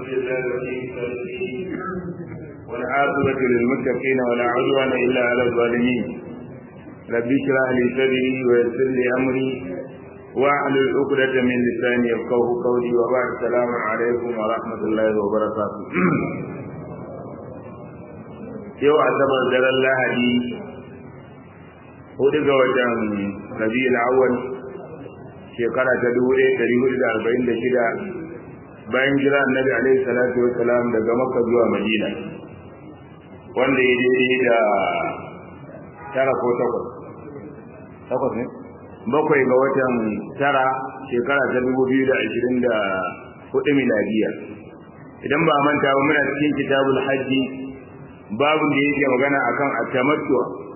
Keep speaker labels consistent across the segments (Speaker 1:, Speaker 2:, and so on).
Speaker 1: لله ولي الصالحين والعاقبة للمتقين ولا عدوان إلا على الظالمين رب اشرح لي صدري ويسر لي أمري واحلل عقدة من لساني يفقه قولي وبعد السلام عليكم ورحمة الله وبركاته yau asabar daren lahadi hudu ga watan rabi'ul awwal shekara ta dubu ɗaya ɗari hudu da arba'in da shida bayan jira annabi alaihi salatu wa salam daga makka zuwa madina wanda ya daidai da tara ko takwas takwas ne bakwai ga watan tara shekara ta dubu biyu da ashirin da hudu miladiya idan ba manta ba muna cikin kitabul hajji babu da yake magana akan atamattu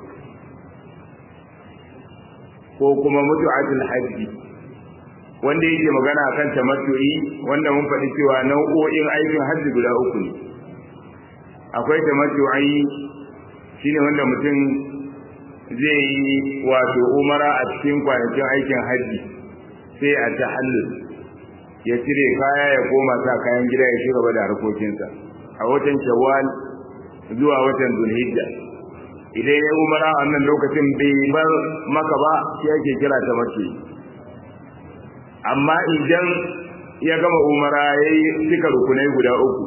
Speaker 1: ko kuma mutu'atul hajji wanda yake magana akan tamattu'i wanda mun faɗi cewa nau'o'in aikin hajji guda uku ne akwai tamattu'i shine wanda mutum zai yi wato umara a cikin kwanakin aikin hajji sai a tahallul ya cire kaya ya koma sa kayan gida ya shiga da harkokinsa a watan shawwal zuwa watan zulhijja idan ya umara a wannan lokacin bai bar maka ba shi ake kira ta mace amma idan ya gama umara ya yi cika rukunai guda uku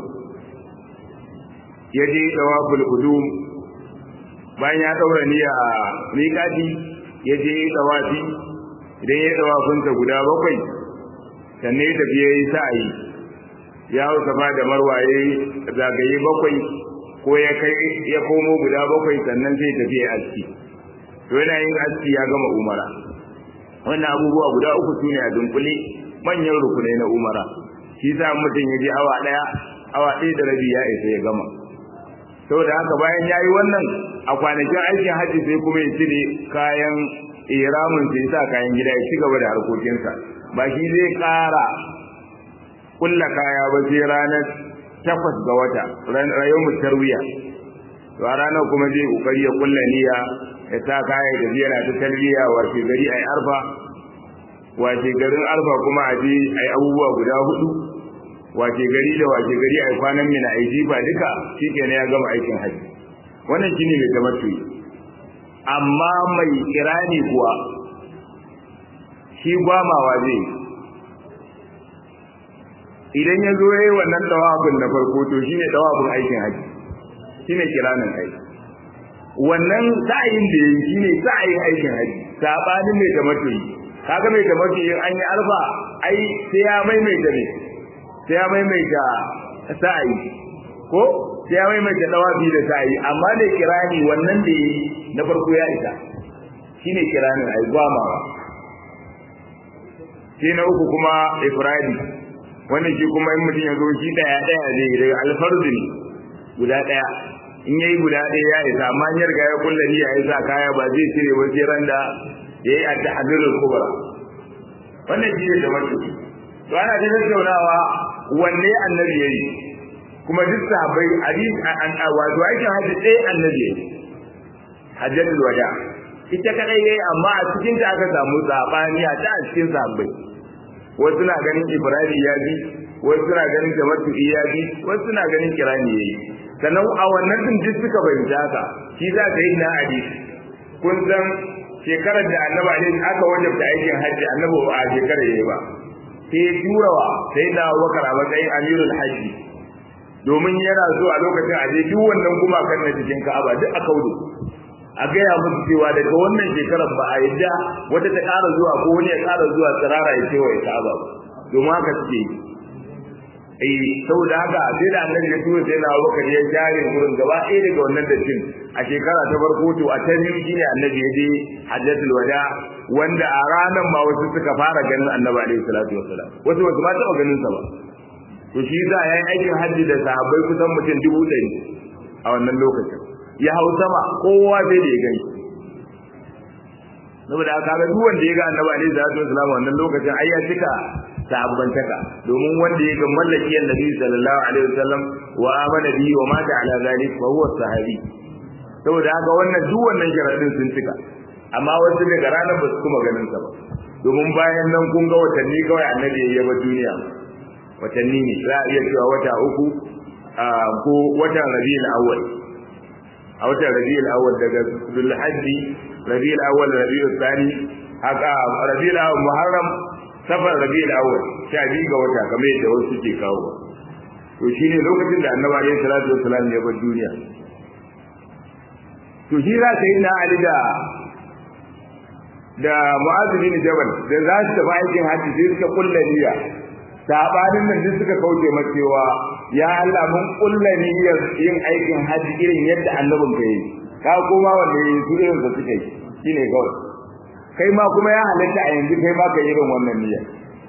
Speaker 1: ya je tawaful qudum bayan ya daura niyya a miƙati ya je tawafi idan ya tawafinsa guda bakwai sannan ya tafi ya yi sa'ayi ya hau safa da marwa ya yi zagaye bakwai ko ya kai ya komo guda bakwai sannan zai tafi ya aski to yana yin aski ya gama umara wannan abubuwa guda uku su ne a dunkule manyan rukunai na umara shi sa mutum ya je awa ɗaya awa ɗaya da rabi ya isa ya gama saboda haka bayan ya yi wannan a kwanakin aikin hajji sai kuma ya cire kayan iramin sai sa kayan gida ya ci gaba da harkokinsa ba shi zai ƙara kulla kaya ba sai ranar takwas ga wata rayon tarwiya to a ranar kuma zai kokari ya kulla niyya ya sa kaya da yana ta talbiya wace gari ai arfa wace garin arfa kuma a je ai abubuwa guda hudu wace gari da wace gari ai kwanan mina ai jifa duka shikenan ya gama aikin haji wannan shine mai tamattu amma mai kirani kuwa shi gwamawa zai idan ya zo ya yi wannan dawabin na farko to shine dawabin aikin haji shine kiranin haji wannan sa'ayin da yayi shine sa'ayin aikin haji sabanin mai tamattu kaga mai tamattu in an yi alfa ai sai ya maimaita ne sai ya maimaita sa'ayi ko sai ya maimaita dawabi da sa'ayi amma ne kirani wannan da yayi na farko ya isa shine kiranin ai gwamawa sai na uku kuma ifradi wannan shi kuma in mutum ya zo shi daya daya zai daga alfarzi ne guda daya in yayi guda daya ya isa amma in ya riga ya kulla niyya ya sa kaya ba zai cire ba sai ran da yayi at-tahdhirul kubra wannan shi ne da mutum to ana da tattaunawa wanne annabi yayi kuma duk sahabbai hadis an wato aikin hajji ɗaya annabi yayi hajjatul wada ita kadai yayi amma a cikin ta aka samu sabani a ta cikin sahabbai wasu na ganin ibrahim ya bi wasu na ganin tamattu ya bi wasu na ganin kirani yayi sannan a wannan din duk suka bayyana haka shi za ka yi na hadisi kun san shekarar da annabi alaihi aka wajabta aikin hajji annabi ba a shekarar yayi ba sai ya turawa sai na wakar a matsayin amirul hajji domin yana so a lokacin a je duk wannan gumakan na cikin ka'aba duk a kaudu a gaya musu cewa daga wannan shekarar ba a yadda wata ta ƙara zuwa ko wani ya ƙara zuwa tsirara ya cewa ya ka'aba ba domin haka suke yi eh saboda haka sai da annabi ya tura sai na Abubakar ya jare gurin gaba ɗaya daga wannan dattin a shekara ta farko to a ta biyu shine annabi ya je hajjatul wada wanda a ranar ma wasu suka fara ganin annabi alaihi salatu wassalam wasu wasu ma taɓa ganin sa ba to shi za a yi aikin hajji da sahabbai kusan mutum dubu ɗari a wannan lokacin ya hau sama kowa sai da ya gani saboda haka ga duk wanda ya ga annabi alaihi salatu wasallam wannan lokacin ai ya cika sahabbantaka domin wanda ya ga mallaki annabi sallallahu alaihi wasallam wa amana bihi wa mata ala zalik fa huwa sahabi saboda haka wannan duk wannan sharadin sun cika amma wasu daga ranar ba su kuma ganin sa ba domin bayan nan kun ga watanni kawai annabi ya yaba duniya watanni ne za a iya cewa wata uku ko watan rabiul awwal a watan rabiul awwal daga zulhajji rabiul awwal rabiul thani haka rabiul awwal muharram safar rabiul awwal sha biyu ga wata kamar yadda wasu ke kawo to shine lokacin da annabi alaihi salatu wassalam ya bar duniya to shi za ta yi na ali da da mu'adh bin jabal da za su tafi aikin hajji sai suka kulla niyya sabanin nan duk suka kauce masa cewa ya Allah mun kulla niyyar yin aikin hajji irin yadda annabin ka yi ka koma wanda yi su irin da suka yi shine kawai kai ma kuma ya halatta a yanzu kai ma ka irin wannan niyyar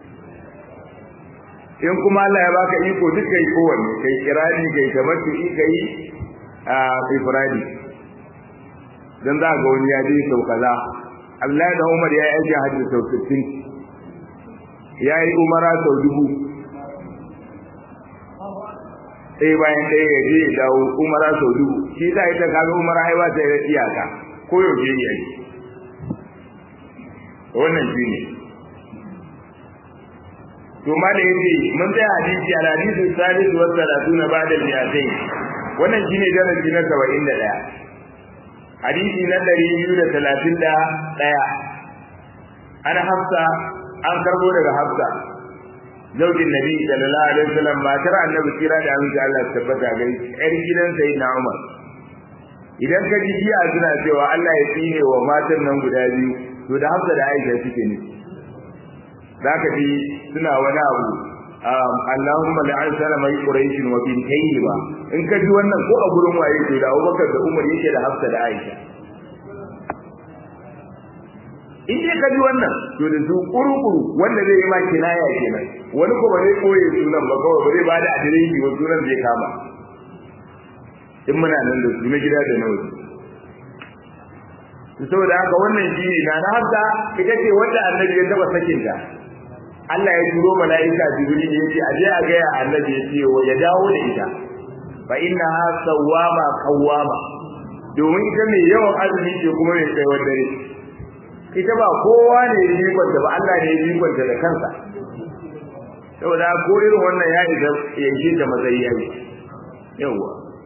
Speaker 1: in kuma Allah ya baka iko duk kai kowanne kai kirani kai tamattu kai a ifradi dan za ga wani ya je sau kaza Abdullahi da Umar ya yi aikin hajji sau 60 ya yi umara sau dubu ɗaya bayan ɗaya ya je ya dawo umara sau dubu shi za ita kaga umara ai ba ta yi iyaka ko yaushe ya yi wannan shi ne to ma da yace mun tsaya hadisi al hadisi salisu wa salatuna ba'da al mi'atayn wannan shine darasi na 71 hadisi na 231 ana hafsa an karbo daga hafsa zaujin nabi sallallahu alaihi wasallam matar annabi kira da aminci Allah tabbata gai yar gidan sayyidina Umar idan ka ji jiya suna cewa Allah ya tsine wa matan nan guda biyu to da hafsa da Aisha suke ne zaka ji suna wani abu Allahumma la'an salama quraish wa bintayhi ba in ka ji wannan ko a gurin waye to da Abubakar da Umar yake da hafsa da Aisha in dai ka ji wannan to da su kurukuru wanda zai yi ma kinaya kenan wani ko ba zai koye sunan ba kawai ba zai ba da adireshi wa sunan zai kama in muna nan da su na gida da na waje to saboda haka wannan shi ne na hafsa ita ce wanda annabi ya taba sakin ta Allah ya turo mala'ika Jibril ya ce aje a ga ya annabi ya ce ya dawo da ita fa innaha sawwama qawwama domin ita mai yawan azumi ce kuma mai tsayawar dare ita ba kowa ne ya jikonta ba Allah ne ya jikonta da kansa saboda ko irin wannan ya isa ya ji da matsayi yayi yawa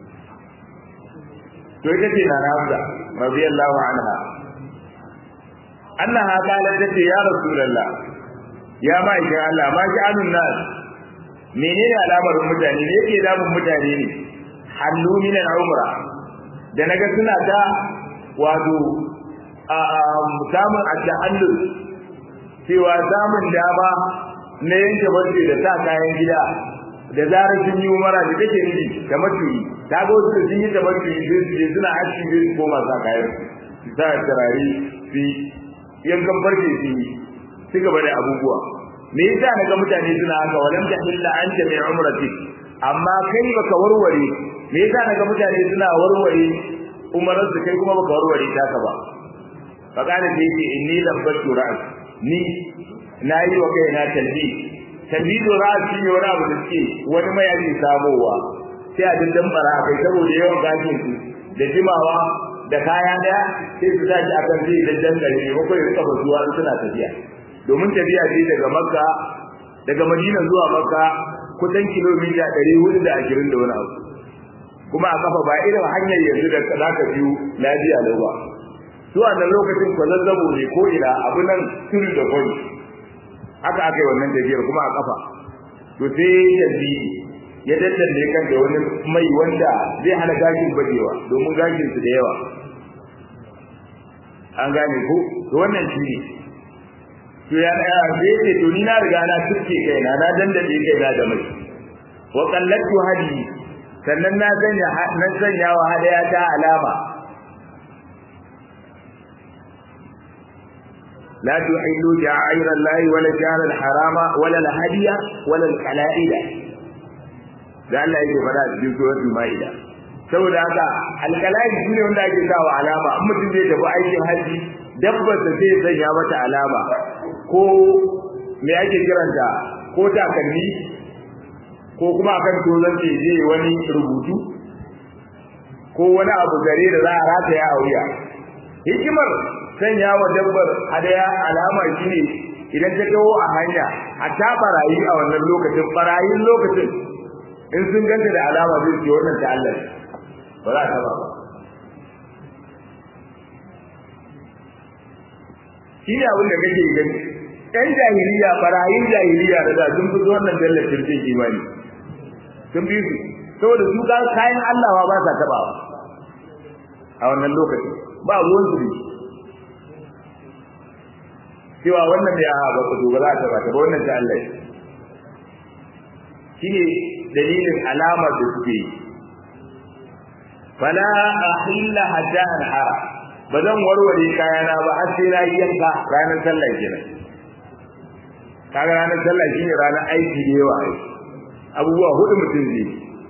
Speaker 1: to ita ce na Hafsa radiyallahu anha annaha qalat ta ya rasulullah ya ma ikin Allah ma ji anun nas menene alamar mutane ne yake damun mutane ne hallu min al-umra da naga suna ta wato samun at-tahallul cewa samun dama na yanke barci da sa kayan gida da zarar sun yi umara da take nufi da matuyi ta ga wasu sun yi da matuyi sun je suna aski da su koma sa kayan su sa turare su yankan barci su yi su gaba da abubuwa me yasa na ga mutane suna haka walam ta illa anta min umrati amma kai baka warware me yasa na ga mutane suna warware umarar su kai kuma baka warware ta ka ba fakana da yake inni labbatu ra'as ni nayi wa kaina talbi talbidu ra'as shi ne wani abu da suke wani mayaki samowa sai a dindan bara kai saboda yawan gashin su da jimawa da kaya daya sai su tashi akan zai daddan gari ne ko ya kafa zuwa suna tafiya domin tafiya ce daga makka daga madina zuwa makka kusan kilomita 420 da wani abu kuma a kafa ba irin hanyar yanzu da za ka biyu lafiya lau ba zuwa nan lokacin kwazazzabo ne ko ina abu nan turu da kwani haka aka yi wannan tafiyar kuma a kafa to sai yanzu ya daddanne kan da wani mai wanda zai hana gashin bajewa domin gashin su da yawa an gane ko to wannan shi ne to ya ya sai ce to ni na riga na tuke kaina na dandade kaina da mai wa qallatu hadi sannan na sanya na sanya wa hadaya ta alama لا تحلوا شعائر الله ولا الشهر الحرام ولا الهدي ولا القلائد da Allah yake fada a cikin suratul maida saboda haka alqalaid shine wanda ake sawa alama in mutum zai tafi aikin haji dabbar da zai sanya mata alama ko me ake kiranta ko takalmi ko kuma akan tozon ce je wani rubutu ko wani abu gare da za a rataya a wuya hikimar sanya wa dabbar hadaya alama shine idan ta kawo a hanya a ta barayi a wannan lokacin barayin lokacin in sun ganta da alama zai ce wannan ta Allah ba za ta ba ba shi ne abin da kake gani ɗan jahiliya barayin jahiliya da da sun fi wannan dallar shirkin imani sun fi su saboda su ga kayan Allah ba sa tabawa a wannan lokacin ba ruwan su cewa wannan da ya ba ku ba za ta ba ta ba wannan ta Allah shi ne dalilin alamar da suke yi fala ahilla hatta anhara ba zan warware kayana ba har sai na yi yanka ranar sallah kenan kaga ranar sallah shine ranar aiki da yawa abubuwa hudu mutum zai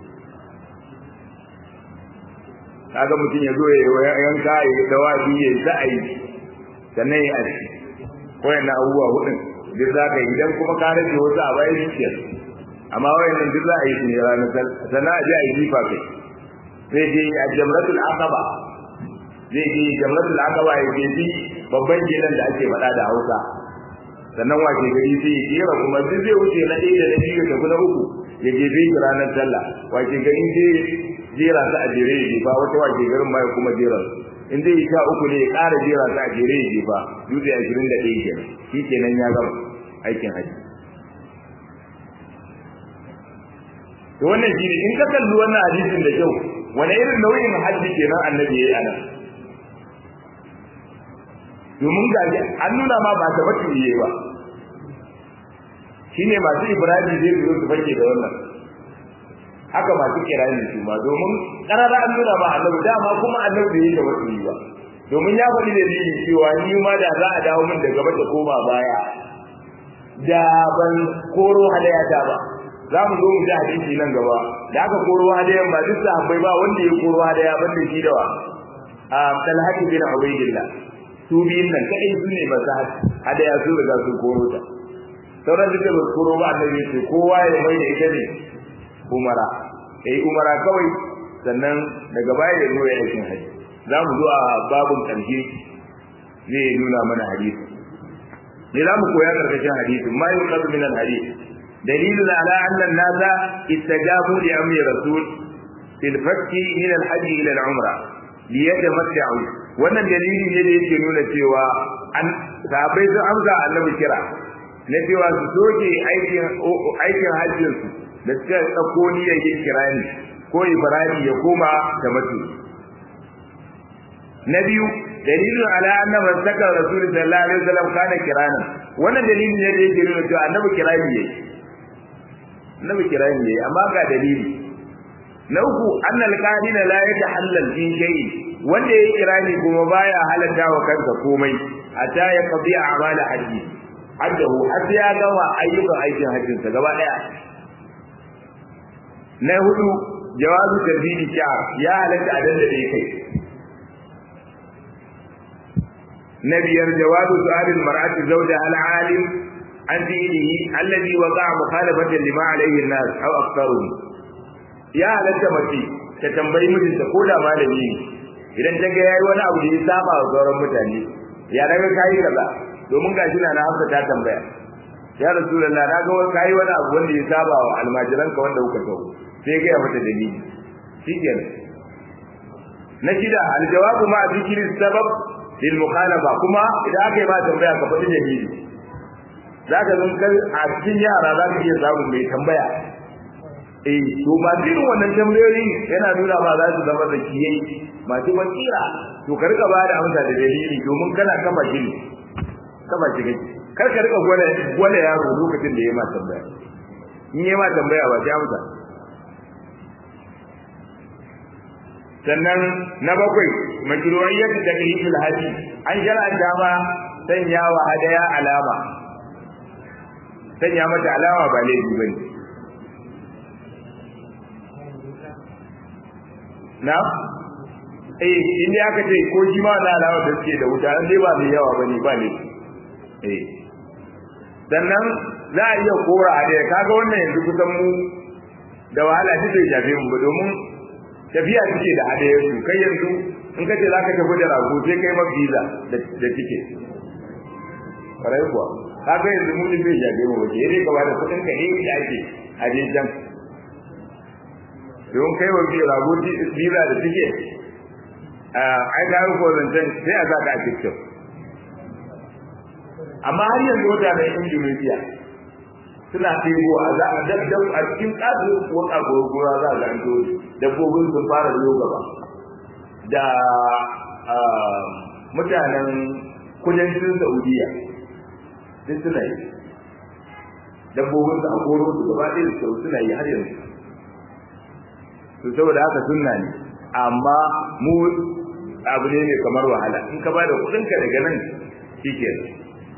Speaker 1: kaga mutum ya zo ya yanka ya yi dawafi ya yi sa'ayi sannan ya aski wayannan abubuwa hudun duk za ka yi idan kuma ka rage wasu a bayan shi amma wayannan duk za a yi su ne ranar sannan a je a yi jifa kai zai je a jamratul aqaba zai je jamratul aqaba ya je bi babban gidan da ake faɗa da Hausa sannan wace gari sai ya jera kuma duk zai wuce na ɗaya da na biyu da kuma uku ya je bi ranar sallah wace gari sai jera su a jere ya jefa wata wace garin ma ya kuma jera su in zai sha uku ne ya ƙara jera su a jere ya jefa dutse ashirin da ɗaya kenan shi kenan ya gama aikin haji to wannan shi ne in ka kalli wannan hadisin da kyau wani irin nau'in hajji kenan annabi yayi anan domin ga an nuna ma ba tabbatu yayi ba shine masu ibrahim zai zo su fake da wannan haka masu kirani su ma domin karara an nuna ma annabi dama kuma annabi yayi da wasu yi ba domin ya faɗi da ni cewa ni ma da za a dawo min da gaba da koma baya da ban koro hadayata ba za mu zo mu ji hadisi nan gaba da aka koro hadayan ba duk sahabbai ba wanda ya koro hadaya banda shi da wa a talhaki bin ubaydillah su biyun nan kai su ne ba sa hadaya su riga sun koro ta sauran duka ba koro ba annabi ce kowa ya mai da ita ne umara eh umara kawai sannan daga baya ya zo ya aikin haji za mu zo a babun karshe zai nuna mana hadisi ne za mu koya karkashin hadisi ma yuqadu min al-hadith دليل على أن الناس استجابوا لأمر الرسول في الفتح من الحج إلى العمرة ليتمتعوا wannan dalili ne da yake nuna cewa an sahabbai sun amsa annabi kira na cewa su soke aikin aikin hajjin su da suka tsako niyyar yin kirani ko ibrahim ya koma da mutu na biyu dalilin ala anna man saka rasul sallallahu alaihi wasallam kana kirana wannan dalili ne da yake nuna cewa annabi kirani yayi annabi kirani yayi amma ga dalili na uku annal qadina la yatahallal fi shay'in wanda yayi kirani kuma baya halatta wa kansa komai hatta ya qadi a'mal hajji haddahu hatta ya gama ayyukan aikin hajjin sa gaba daya na hudu jawazu tarbidi sha'r ya halatta a dandade kai na biyar jawazu su'alil mar'ati zawja al-alim an dinihi alladhi waqa'a mukhalafatan lima alayhi an-nas aw aktharuhum ya halatta mace ta tambayi mijinta ko da malami ne idan ta ga yayi wani abu da ya saba wa sauran mutane ya daga kai kaza domin gashi na Hafsa ta tambaya ya rasulullah na ga wani kai wani abu wanda ya saba wa almajiranka wanda kuka tawo sai ga ya mata dalili shikenan na shida aljawabu ma zikri sabab lil mukhalafa kuma idan aka yi ma tambaya ka faɗi dalili za ka zan kai a cikin yara za ka iya samun mai tambaya eh to ba irin wannan tambayoyi yana nuna ma za su zama da kiyai masu wasira to ka rika ba da amsa da dalili domin kana kama shi ne kama shi kake kar ka rika gwada gwada yaro lokacin da ya ma tambaya in ya ma tambaya ba sai amsa sannan na bakwai majru'iyyat taklifil haji an shar'anta ma sanya wa hadaya alama sanya mata alama ba laifi bane na eh inda aka ce ko shi ma na alama da suke da wuta dai ba mai yawa bane ba ne eh sannan za a iya kora a da kaga wannan yanzu kusan mu da wahala shi bai shafe mu ba domin tafiya take da hadayar su kai yanzu in ka ce zaka tafi da rago sai kai ma visa da da tike kwarai kuwa kaga yanzu mu din bai jabe mu waje dai ka bada kudin ka ne da ake a je can don kai wa bi rago biza da suke ai ga ko zancen sai a saka a TikTok amma har yanzu mutanen Indonesia suna ɗebo a za a daddau a cikin ƙasu wata gurgura za a ga an dabbobin sun fara zo gaba da mutanen kudancin Saudiya duk suna yi dabbobin su a koro su gaba ɗaya su suna yi har yanzu to saboda haka sunna ne amma mu abu ne mai kamar wahala in ka bada kuɗinka daga nan shikenan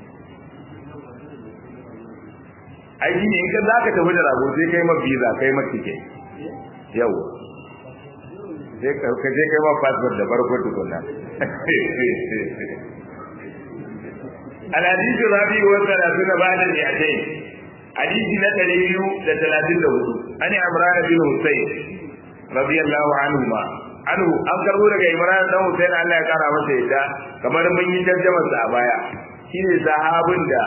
Speaker 1: aiki ne in ka za ka tafi da rago sai kai ma visa kai ma ticket yau sai ka je kai ma passport da farko tukunna الحديث الرابع والثلاثون بعد المئتين حديث نتلي da talatin da hudu an imran bin husayn radiyallahu anhuma anhu an karbo daga imran dan husayn Allah ya kara masa yadda kamar mun yi tarjumar sa a baya shine sahabin da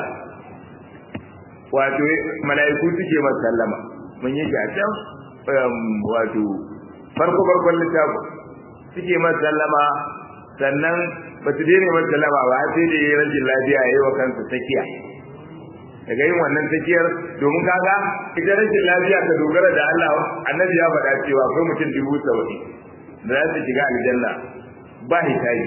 Speaker 1: wato mala'iku suke masa sallama mun yi a can wato farko farkon littafin suke masa sallama sannan ba su daina masa sallama ba sai da yi rashin lafiya ya yi wa kansa tsakiya daga yin wannan tsakiyar domin kaga ita rashin lafiya ka dogara da Allah annabi ya faɗa cewa akwai mutum dubu saba'in da za su shiga aljanna ba hitayi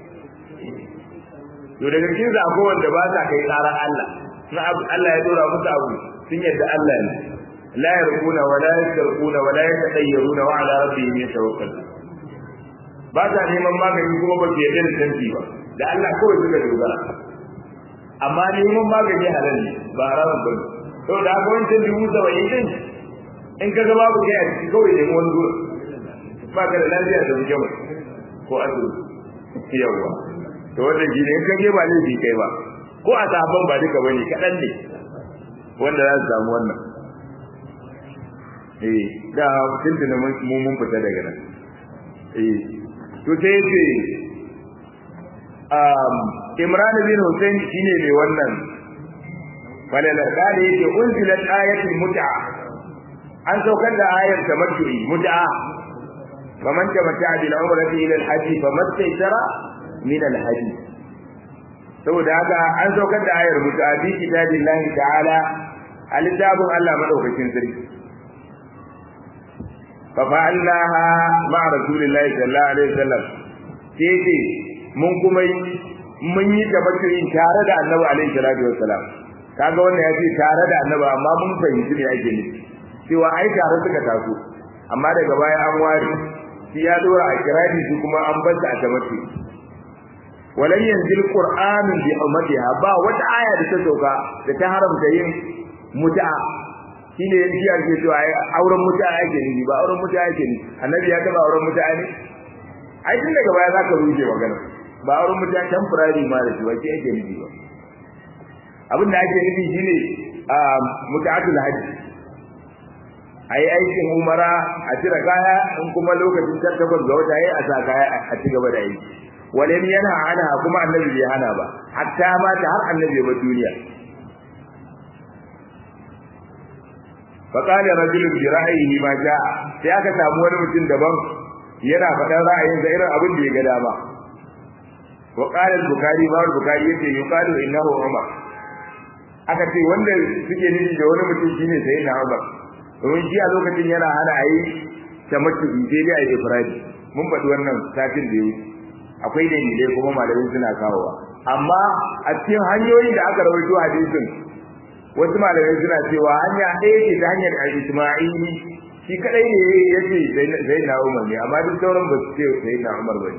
Speaker 1: to daga cikin sa akwai wanda ba sa kai tsaron Allah na Allah ya dora musu abu sun yadda Allah ne la yarquna wa la yastarquna wa la yatatayyaruna wa ala rabbihim yatawakkalun ba ta neman magani kuma ba su yarda da tanti ba da Allah kawai suka dogara amma neman magani halal ne ba haramun ba to da haka wancan dubu saba'in din in ka ga babu kai a ciki kawai nemi wani zuwa ba ka da lafiya da wuce mai ko asibiti yawwa to wannan shi ne in ka je ba laifi kai ba ko a sahabban ba duka bane kaɗan ne wanda za su samu wannan eh da tuntuna mu mun fita daga nan eh to sai ce um Imran bin Hussein shine mai wannan falalar da yake unzilat ayatul mut'a an saukar da ayar tamattu'i mut'a faman tamatta bil umrati ila al hajj famastaysara min al hajj saboda haka an saukar da ayar mut'a bi kitabillahi ta'ala alitabun Allah madaukakin sarki fa fa'alnaha ma'a rasulillahi sallallahu alaihi wasallam sai mun kuma mun yi tabattu'in tare da annabi alaihi salatu wasalam kaga wannan ya ce tare da annabi amma mun fahimci me ake nufi cewa ai tare suka taso amma daga baya an ware shi ya dora a kirani shi kuma an bar a tamattu walan yanzil qur'anun bi ummatiha ba wata aya da ta sauka da ta haramta yin mut'a shine shi ake cewa ai auren mut'a ake nufi ba auren mut'a ake nufi annabi ya taba auren mut'a ne ai tun daga baya zaka ruje magana ba auren mut'a temporary ma da shi wace ake nufi ba abin da ake nufi shine mut'atul hajji ayi aikin umara a cire kaya in kuma lokacin tattabar ga wata yayi a sa kaya a ci gaba da aiki walam yana hana kuma annabi bai hana ba hatta ma ta har annabi ba duniya fa qala rajulun bi ra'yihi ma jaa sai aka samu wani mutum daban yana faɗan ra'ayin sa irin abin da ya ga dama wa qala al-bukhari ma al-bukhari yace yuqalu innahu umar aka ce wanda suke nufi da wani mutum shine sayyidina umar domin shi a lokacin yana hana a yi tamattu sai dai a yi ifradi mun faɗi wannan satin da ya wuce akwai dalilai kuma malamai suna kawowa amma a cikin hanyoyin da aka rawaito hadisin wasu malamai suna cewa hanya ɗaya ce ta hanyar al-isma'ili shi kadai ne ya ce sai na umar ne amma duk sauran ba su ce sai na umar ba ne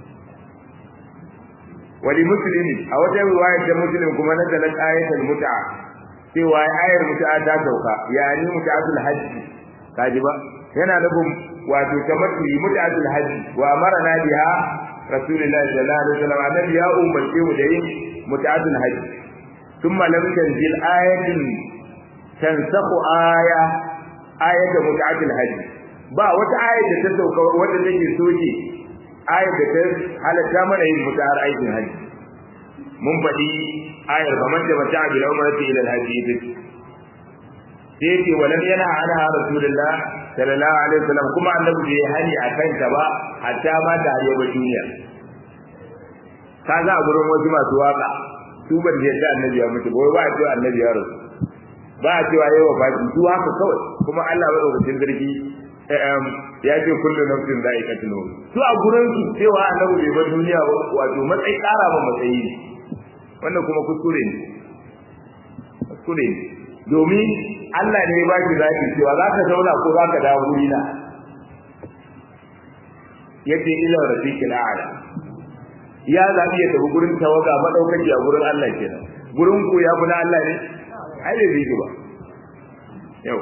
Speaker 1: wali muslimi a wata riwayar da muslim kuma na dalat ayatul mut'a cewa ayar mut'a ta sauka yani mut'atul hajji kaji ba yana nufin wato tamattu mut'atul hajji wa amarna biha rasulullahi sallallahu alaihi wasallam annabi ya umarce mu da yin mut'atul hajji thumma lam tanzil ayatin tansakhu aya ayat mut'atul hajji ba wata ayat da ta sauka wanda take soke ayat da ta halatta mana yin mut'ar aikin hajji mun faɗi ayar ba man da mata bil umrati ila al-hajj sai ce walam yana ana rasulullah sallallahu alaihi wasallam kuma annabi bai hani akan ta ba hatta ma da ya ba duniya ka za a gurin wasu masu waka su ban da yadda annabi ya mutu ba ba a cewa annabi ya rasu ba a cewa yayi wafati su haka kawai kuma Allah ya dauka zargi ya ce kullu nafsin za'iqatul maut su a gurin su cewa annabi bai bar duniya ba wato matsayi ƙara ba matsayi ne wannan kuma kuskure ne kuskure ne domin Allah ne ya ba ki zaki cewa za ka zauna ko za ka dawo wuri na yace ila rafiqil a'la ya zabi ya tafi gurin tawaga madaukaki a gurin Allah kenan gurin ku ya kuna Allah ne ai bai bi ba yau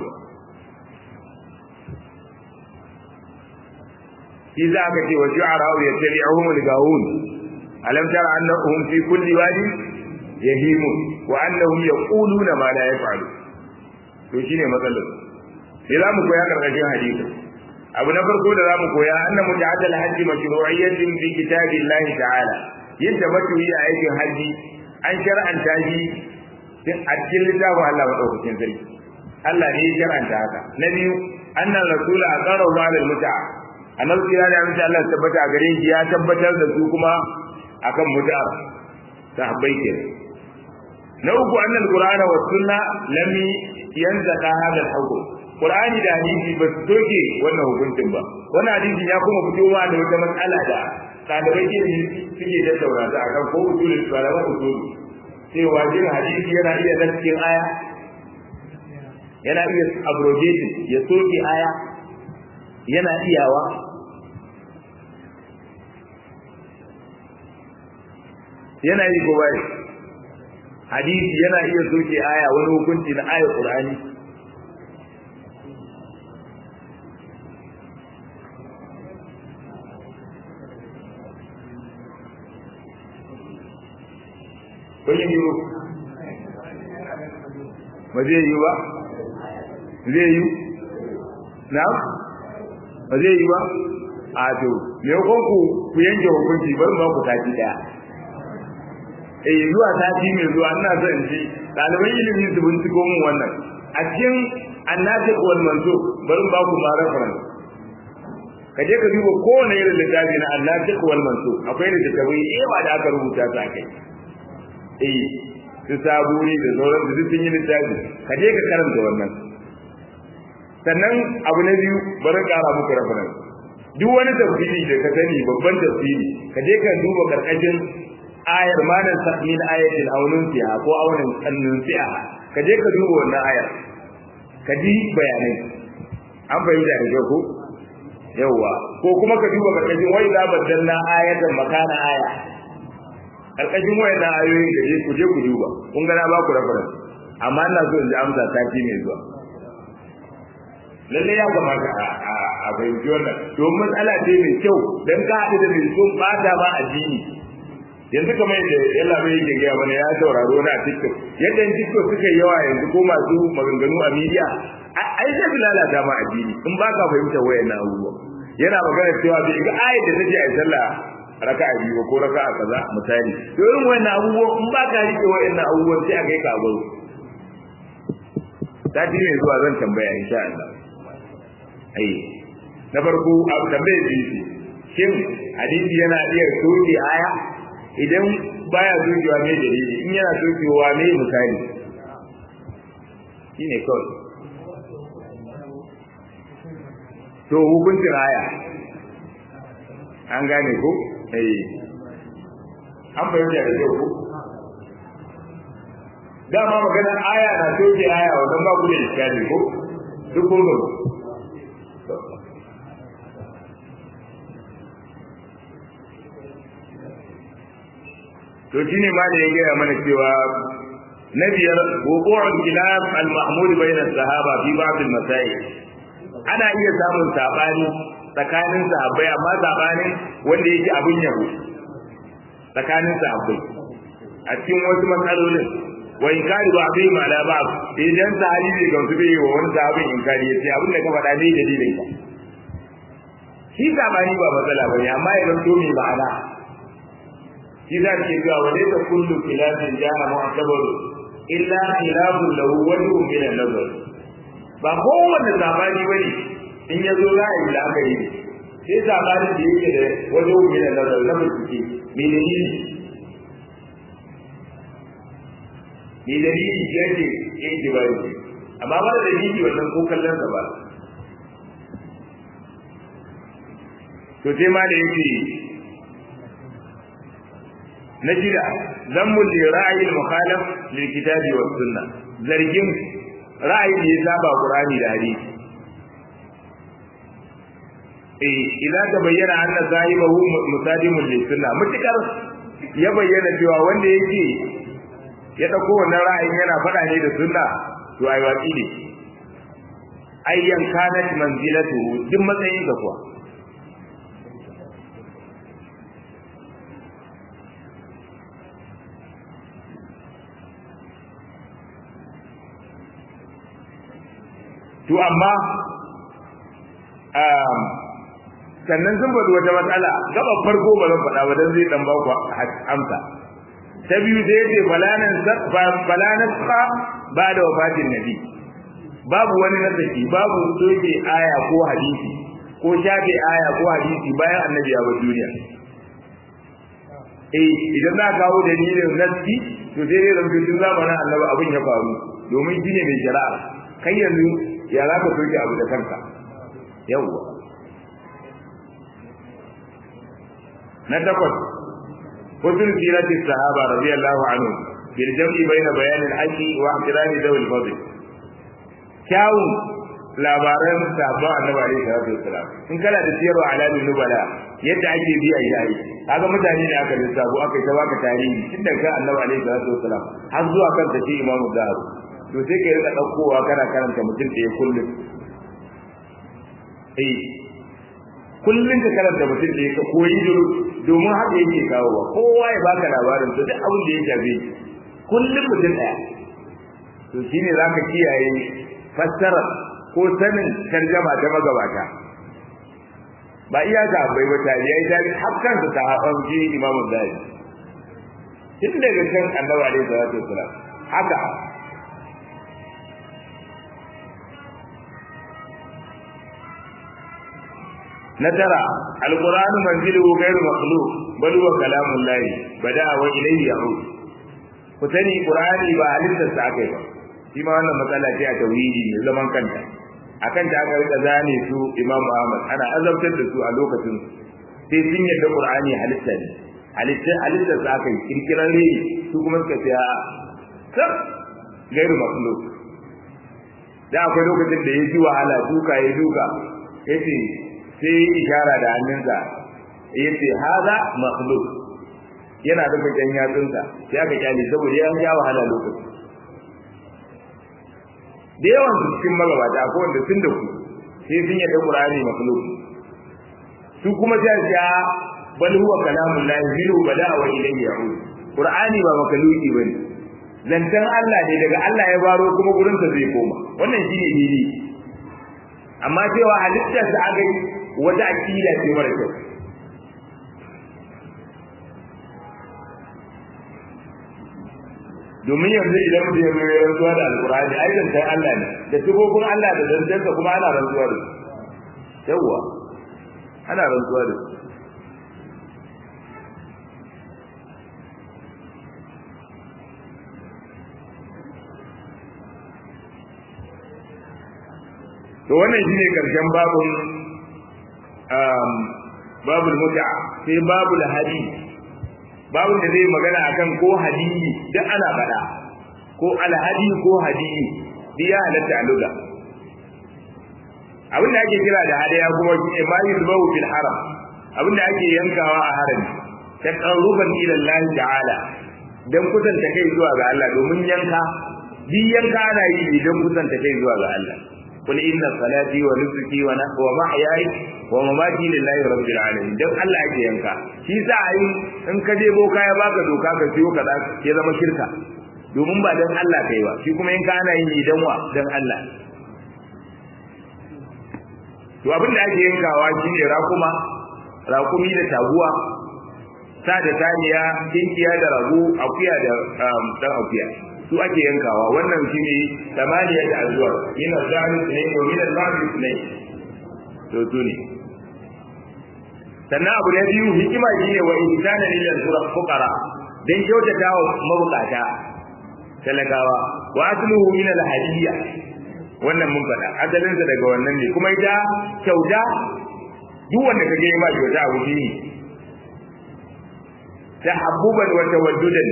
Speaker 1: shi za ka ce wa ju'ara'u yattabi'uhum al-gawun alam tara annahum fi kulli wadi yahimun wa annahum yaquluna ma la yaf'alu to shine matsalar sai za mu koya karkashin hadisi abu na farko da za mu koya anna muta'addal hajji mashru'iyyatin bi kitabillahi ta'ala yadda matuyi a aikin haji an shar'anta shi a cikin littafin Allah madaukakin sarki Allah ne ya shar'anta haka na biyu annan rasula aqara wa al mut'a annabi ya da mutum Allah tabbata gare shi ya tabbatar da su kuma akan mut'a sahabbai kenan na uku annal qur'ana was sunna lam yanzaka hada al-hukm qur'ani da hadisi ba su doke wannan hukuncin ba wannan hadisi ya kuma fito ma da wata matsala da ɗalibai ilimi suke da taurata akan ko usulul salama usul cewa jin hadisi yana iya naskin aya yana iya abrogating ya soke aya yana iyawa yana yi ko bai hadisi yana iya soke aya wani hukunci na ayar qur'ani kun yi yiwu ba zai yi ba zai yi na ba zai yi ba a to me kun ku ku yanke hukunci bari ba ku sati daya eh zuwa sati mai zuwa ina son in ji ɗaliban ilimi su binciko mun wannan a cikin annati wal manzo bari ba ku ma reference ka je ka duba kowane irin littafi na annati wal manzo akwai littattafai yawa da aka rubuta su a kai eh su saburi da sauran su sun yi littafi ka je ka karanta wannan sannan abu na biyu bari ƙara muku reference duk wani tafsiri da ka sani babban tafsiri ka je ka duba karkashin ayar manan min ayatin aunun fiha ko aunin kannun fiha ka je ka duba wannan ayar ka ji bayanai an fahimta da kyau ko yawwa ko kuma ka duba karkashin wai za baddalna ayatan makana aya karkashin wayannan ayoyi da ku je ku duba kun ga na ba ku reference amma ina so in ji amsa sati mai zuwa lalle ya kamata a fahimci wannan domin matsala ce mai kyau dan ka haɗu da mai so bata ma addini yanzu kamar yadda yalla bai yake gaya mana ya sauraro na TikTok yadda TikTok suka yawa yanzu ko masu maganganu a media ai sai lalata ma addini in ba ka fahimta wayannan abubuwa yana magana cewa bai ga ayat da take a sallah raka'a biyu ko raka'a kaza misali to irin wayannan abubuwa in ba ka rike wayannan abubuwan sai a kai ka baro sati ne zuwa zan tambaya insha Allah ai na farko abu tambayar biyu shin hadisi yana iya soke aya idan baya sokewa mai dalili in yana sokewa mai misali shine kawai to hukuncin aya an gane ko eh an fahimta da kyau ko dama maganar aya na soke aya wannan ba ku da iskali ko duk kun to shine ma da ya gaya mana cewa na biyar wuqu'ul khilaf al-mahmud bayna as-sahaba fi ba'd al-masail ana iya samun sabani tsakanin sahabbai amma sabanin wanda yake abin yabo tsakanin sahabbai a cikin wasu matsalolin wa inkari ba bai ma la ba idan sahabi bai gamsu bai wa wani sahabin inkari ya ce abin da ka faɗa bai dalilin ka shi sabani ba matsala bane amma ya zanto mai ma'ana shi za ke cewa wa laysa kullu khilafin ja'a mu'tabaru illa khilafun lahu wajhun min an-nazar ba kowanne sabani bane in yazo za a yi la'akari sai sabanin da yake da wajhun min an-nazar na bincike me dalili me dalili yake yake ba amma ba da dalili wannan ko kallon sa ba to sai ma da yake na shida zammu li ra'ayi al-mukhalaf lil kitabi was sunnah zargin ra'ayi da ya saba qur'ani da hadisi eh idan ta bayyana anna sahibahu musadimun lis sunnah mutakar ya bayyana cewa wanda yake ya dauko wannan ra'ayin yana fada ne da sunna to ai watsi ne ayyan kanat manzilatu duk matsayin ka kuwa to amma sannan sun faɗi wata matsala gaba farko ba zan faɗa ba dan zai dan ba ku amsa ta biyu sai yace falanan falanan sa ba da wafatin nabi babu wani nasaki babu soke aya ko hadisi ko shafe aya ko hadisi bayan annabi ya bar duniya eh idan na kawo dalilin nasi to sai dai zan tun zamanin annabi abin ya faru domin shine mai shari'a kai yanzu ya za ka soke abu da kanka yawwa na takwas hudun sirati sahaba radiyallahu anhu bil jam'i baina bayan al-haqqi wa ihtirami dawil fadl kyawun labaran sahabban annabi alaihi salatu wassalam in kana da siyarwa alamin nubala yadda ake biya yayi kaga mutane ne aka lissafo aka yi ta baka tarihi tun daga annabi alaihi salatu wassalam har zuwa kan take imamu zahabu to sai ka rika daukowa kana karanta mutum da ya kullum eh kullum ka karanta mutum da ya ka koyi duru domin haka yake kawo ba kowa ya baka labarin to duk abin da ya shafe kullum mutum daya to shine zaka kiyaye fassara ko sanin tarjama ta magabata ba iya ga bai wata yayi da hakkan su ta hafa ji imamu zai tun daga kan annabi alaihi salatu wasalam haka na tara alquran manzilu ghairu makhluq bal huwa kalamul lahi bada'a wa ilayhi ya'ud ku sani qur'ani ba halittar sa akai ba shi ma wannan matsala ce a tauhidi ne zaman kanta akan ta aka rika zane su imam ahmad ana azabtar da su a lokacin sai sun yadda qur'ani halitta ne halitta halitta sa akai kirkiran ne su kuma suka ce a kar gairu makhluq da akwai lokacin da ya ji wahala duka ya duka yace sai yi ishara da hannunsa ya ce haza makhluk yana rufe kan yatsunsa sai aka kyale saboda ya ja wahala lokaci da yawan su cikin magabata ko wanda sun da ku sai sun yadda qur'ani makhluk su kuma sai su ya bal huwa kalamul lahi bilu bada wa ilayhi ya'ud qur'ani ba makhluki bane zantan Allah ne daga Allah ya baro kuma gurin sa zai koma wannan shine dini amma cewa halittar sa aka yi wata akida ce mara kyau domin yanzu idan mutum ya zo rantsuwa da alkurani ai zantar Allah ne da sifofin Allah da zantarsa kuma ana rantsuwa da su yawwa ana rantsuwa da su to wannan shine karshen babun babul mut'a sai babul hadi babun da zai magana akan ko hadiyi duk ana faɗa ko alhadi ko hadiyi biya halatta a lugha abin da ake kira da hadaya kuma shi ma yuzbahu fil haram abin da ake yankawa a harami taqarruban ila Allah ta'ala dan kusanta kai zuwa ga Allah domin yanka bi yanka ana yi idan kusanta kai zuwa ga Allah قل إن صلاتي ونسكي ومحياي ومماتي لله رب العالمين dan Allah yake yanka shi sa ai in ka je boka ya baka doka ka siyo kaza ya zama shirka domin ba dan Allah kai ba shi kuma in ka ana yin idan wa dan Allah to abin da ake yankawa shine rakuma rakumi da taguwa sa da saniya kinkiya da rago akuya da dan akuya su ake yankawa wannan shine tamaniya da azwar min al-zahl ne ko min al-ba'd ne to su ne sannan abu na biyu hikima shine wa insana lil fuqara dan kyautata wa mabukata talakawa wa asluhu min al-hadiyya wannan mun faɗa asalinsa daga wannan ne kuma ita kyauta duk wanda ka je ma kyauta abu ne tahabbuban wa tawaddudan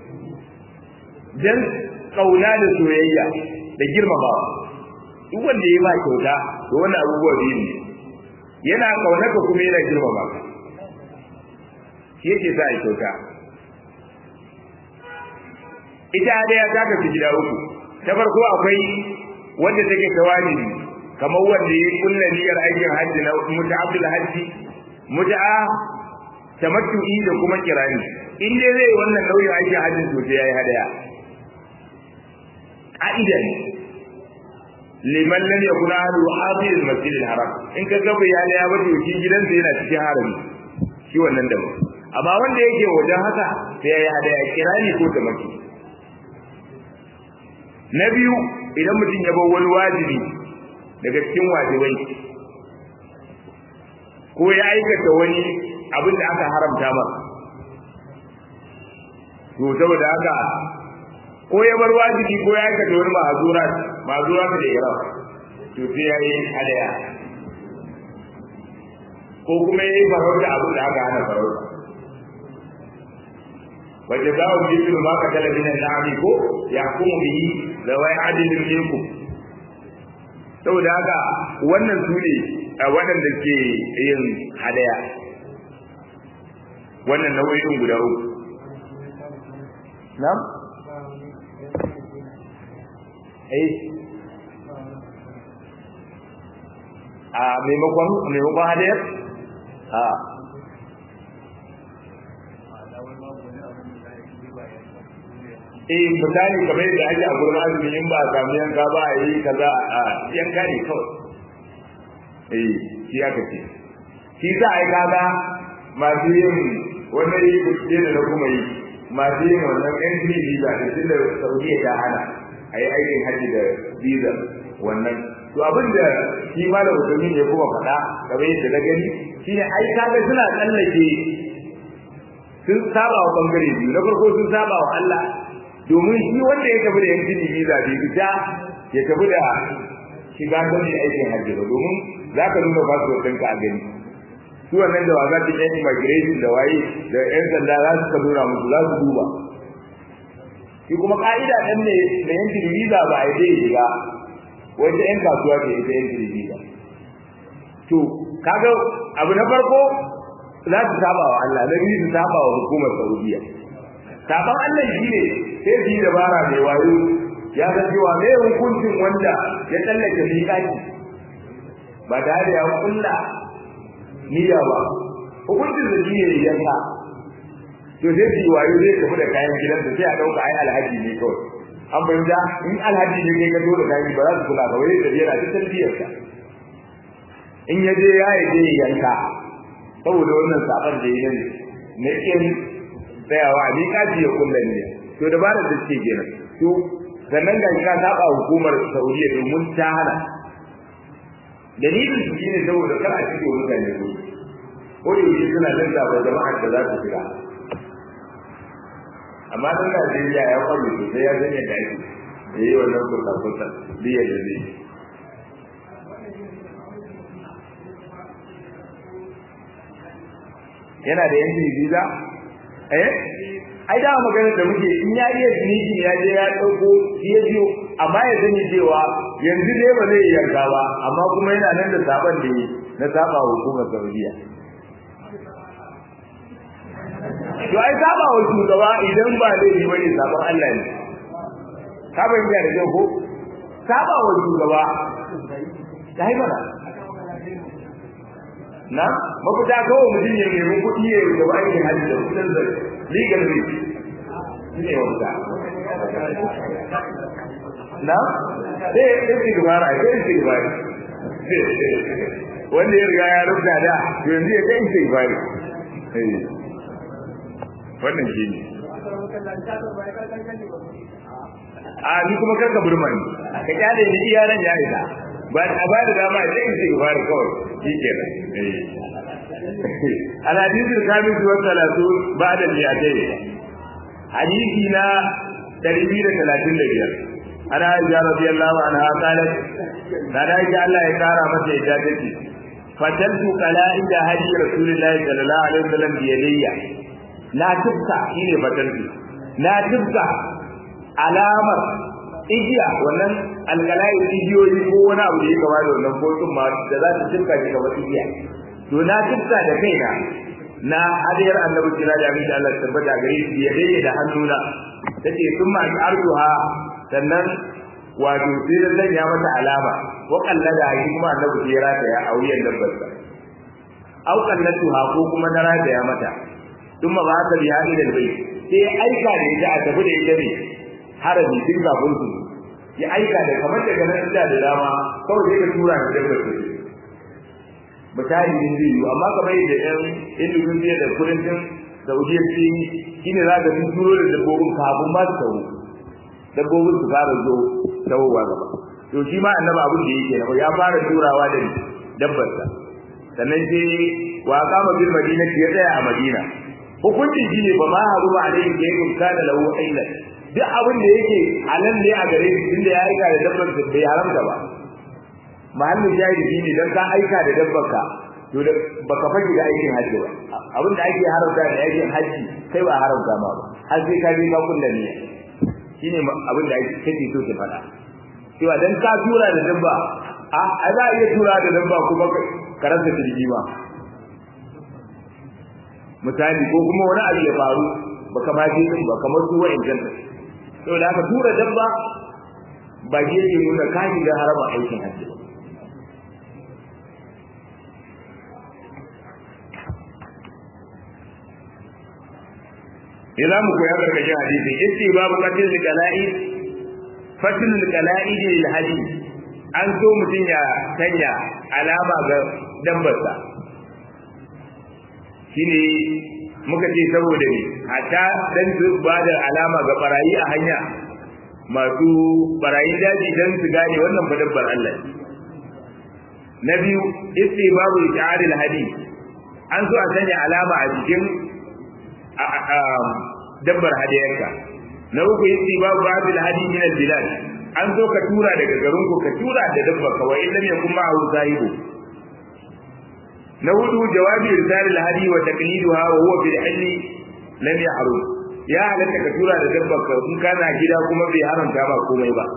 Speaker 1: dan kauna da soyayya da girmamawa duk wanda ya ba kyauta to wannan abubuwa biyu ne yana kaunaka kuma yana girmama ka shi yake sa a kyauta ita daya ta kafi gida uku ta farko akwai wanda take tawali kamar wanda ya kulla niyyar aikin hajji na muta'abbul hajji muta'a tamattu'i da kuma kirani in dai zai wannan nauyin aikin hajji to sai yayi hadaya ka'ida ne liman lam yakun ahlu hadir al-masjid al-haram in ka ga bayani ya bada shi gidansa yana cikin harami shi wannan da amma wanda yake wajen haka sai yayi hadaya kirani ko tamattu na biyu idan mutum ya bar wani wajibi daga cikin wajibai ko ya aikata wani abin da aka haramta masa to saboda haka ko ya bar wajibi ko ya aikata wani ma'azura ma'azura da ihram to sai ya yi hadaya ko kuma ya yi farauta abin da aka hana farauta wajen za mu yi ma ka talabijin na ko ya kuma biyi da wai adilin minkum saboda haka wannan su ne waɗanda ke yin hadaya wannan nau'in guda uku na'am eh a maimakon maimakon hadayar a eh misali kamar yadda ake a gurin azumi in ba a samu yanka ba a yi kaza a yanka ne kawai eh shi aka ce shi sa ai kaga masu yin wannan yi kuɗe da na kuma yi masu yin wannan entry visa da tunda saudiya ta hana a yi aikin hajji da visa wannan to abin da shi malam musulmi ne kuma faɗa kamar yadda na gani shine ai kaga suna tsallake sun saba wa bangare biyu na farko sun saba wa Allah domin shi wanda ya tafi da yankin visa bai fita ya tafi da shiga don shi aikin hajji ba domin za ka nuna passport ɗinka a gani su wannan da wasa ta yan immigration da waye da yan sanda za su ka nuna musu za su duba shi kuma ka'ida ɗan ne da yankin visa ba a zai shiga wata yan kasuwa ce ita yankin visa to kaga abu na farko za su saba wa Allah na biyu su saba wa hukumar Saudiya saban Allah shi ne sai su yi dabara mai wayo ya san cewa me hukuncin wanda ya tsallake miƙaƙi ba tare da ya kulla niyya ba hukuncin da shi ne yanka to sai su yi wayo zai tafi da kayan gidansa sai a ɗauka ai alhaji ne kawai an fahimta in alhaji ne kai ka zo da kayan ba za su kula ba wai da yana ta tarbiyarsa in ya je ya yi je yanka saboda wannan sabar da yi ne na kin tsayawa a miƙaci ya kulla ne to dabarar da suke kenan to sannan ga ka saba hukumar Saudiya domin ta hana dalilin su shine saboda kar a cikin mutane su ko da yake suna nan da ba jama'a da za su shiga amma dan Najeriya ya kwallo sosai ya zanya da ake da yi wannan kusa kusa biyar da zai yana da yankin visa eh ai da magana da muke in ya iya ciniki ya je ya dauko ya biyo amma ya sani cewa yanzu dai ba zai yanka ba amma kuma yana nan da saban da yi na saba hukumar Saudiya to ai saba wa shugaba idan ba zai yi bane saban Allah ne ka bayyana da kyau ko saba wa shugaba dai mana na mafita kawai mutum ya nemi kuɗi ya yi gaba aikin hajji da kuɗin zai legal risk shi ne wanda na sai ya ce gubara sai ya ce gubari wanda ya riga ya rubuta da to yanzu ya kai ce gubari wannan shi ne a ni kuma karka burma ni ka kyale ni iya nan ya isa ba a ba da dama a cikin sai fara kawai shi kenan الحديث الخامس والثلاثون بعد المئتين حديثي نا تربية ثلاثين لبيار أنا عائشة رضي الله عنها قالت أنا عائشة الله يكارى متى إجابتي فتلت قلائد هدي رسول الله صلى الله عليه وسلم بيدي لا تبقى إلي فتلت لا تبقى علامة igiya wannan alkalai igiyoyi ko wani abu da ya gaba da wannan kotun ma da za ta tibka shi kamar igiya to na tibka da kaina na hadiyar annabi kira da abin da Allah tabbata gare shi ya dai da hannuna tace sun ma arduha sannan wato sai da zan ya mata alama wa kallada shi kuma annabi ya rata ya auyen dabbar sa au kallatuha ko kuma na rata ya mata thumma ba ta biya ila albayt sai aika da ita a tafi da ita ne harabi tun kafin su ya aika da kamar daga nan da da dama kawai sai ka tura da dabbar sa misali din zai yi amma kamar yadda ɗan indonesia da kudancin saudiya su yi shi ne za ka sun turo da dabbobin kafin ma su tawo dabbobin su fara zo tawowa gaba to shi ma annaba abin da yake na ya fara turawa da dabbarsa sannan sai wa kama bil madina ya tsaya a madina hukuncin shi ne ba ma haru ba alayhi da yake kana lahu ailan duk abin da yake halal ne a gare shi tunda ya aika da dabbar bai haramta ba mahallin jahili ne dan ka aika da dabbarka to da baka fage da aikin haji ba abin da ake haramta da aikin haji kai ba haramta ma ba har sai ka je ka kulla niyya shine abin da ake kake so ki fada cewa dan ka tura da dabba a a za a iya tura da dabba kuma ka rasa jirgi ba misali ko kuma wani abu ya faru baka ma je din ba kamar su wa'in janta saboda haka tura dabba ba ke nuna ka shiga harama aikin haji ba idan mu koya karkashin hadisi yace babu qatil kala'i fatil kala'i lil hadith an so mutun ya sanya alama ga dambarsa shine muka ce saboda ne hatta dan su ba da alama ga barayi a hanya masu barayi daji dan su gane wannan fa dabbar Allah na biyu babu ta'aril hadith an so a sanya alama a jikin dabbar hadiyarka na uku yace babu babil hadi min al bilad an zo ka tura daga garin ku ka tura da dabbar ka wa illam yakun ma'ahu sahibu na hudu jawabi irsal al hadi wa taqliduha wa huwa bil ilmi lam yahrum ya halatta ka tura da dabbar ka in kana gida kuma bai haramta ba komai ba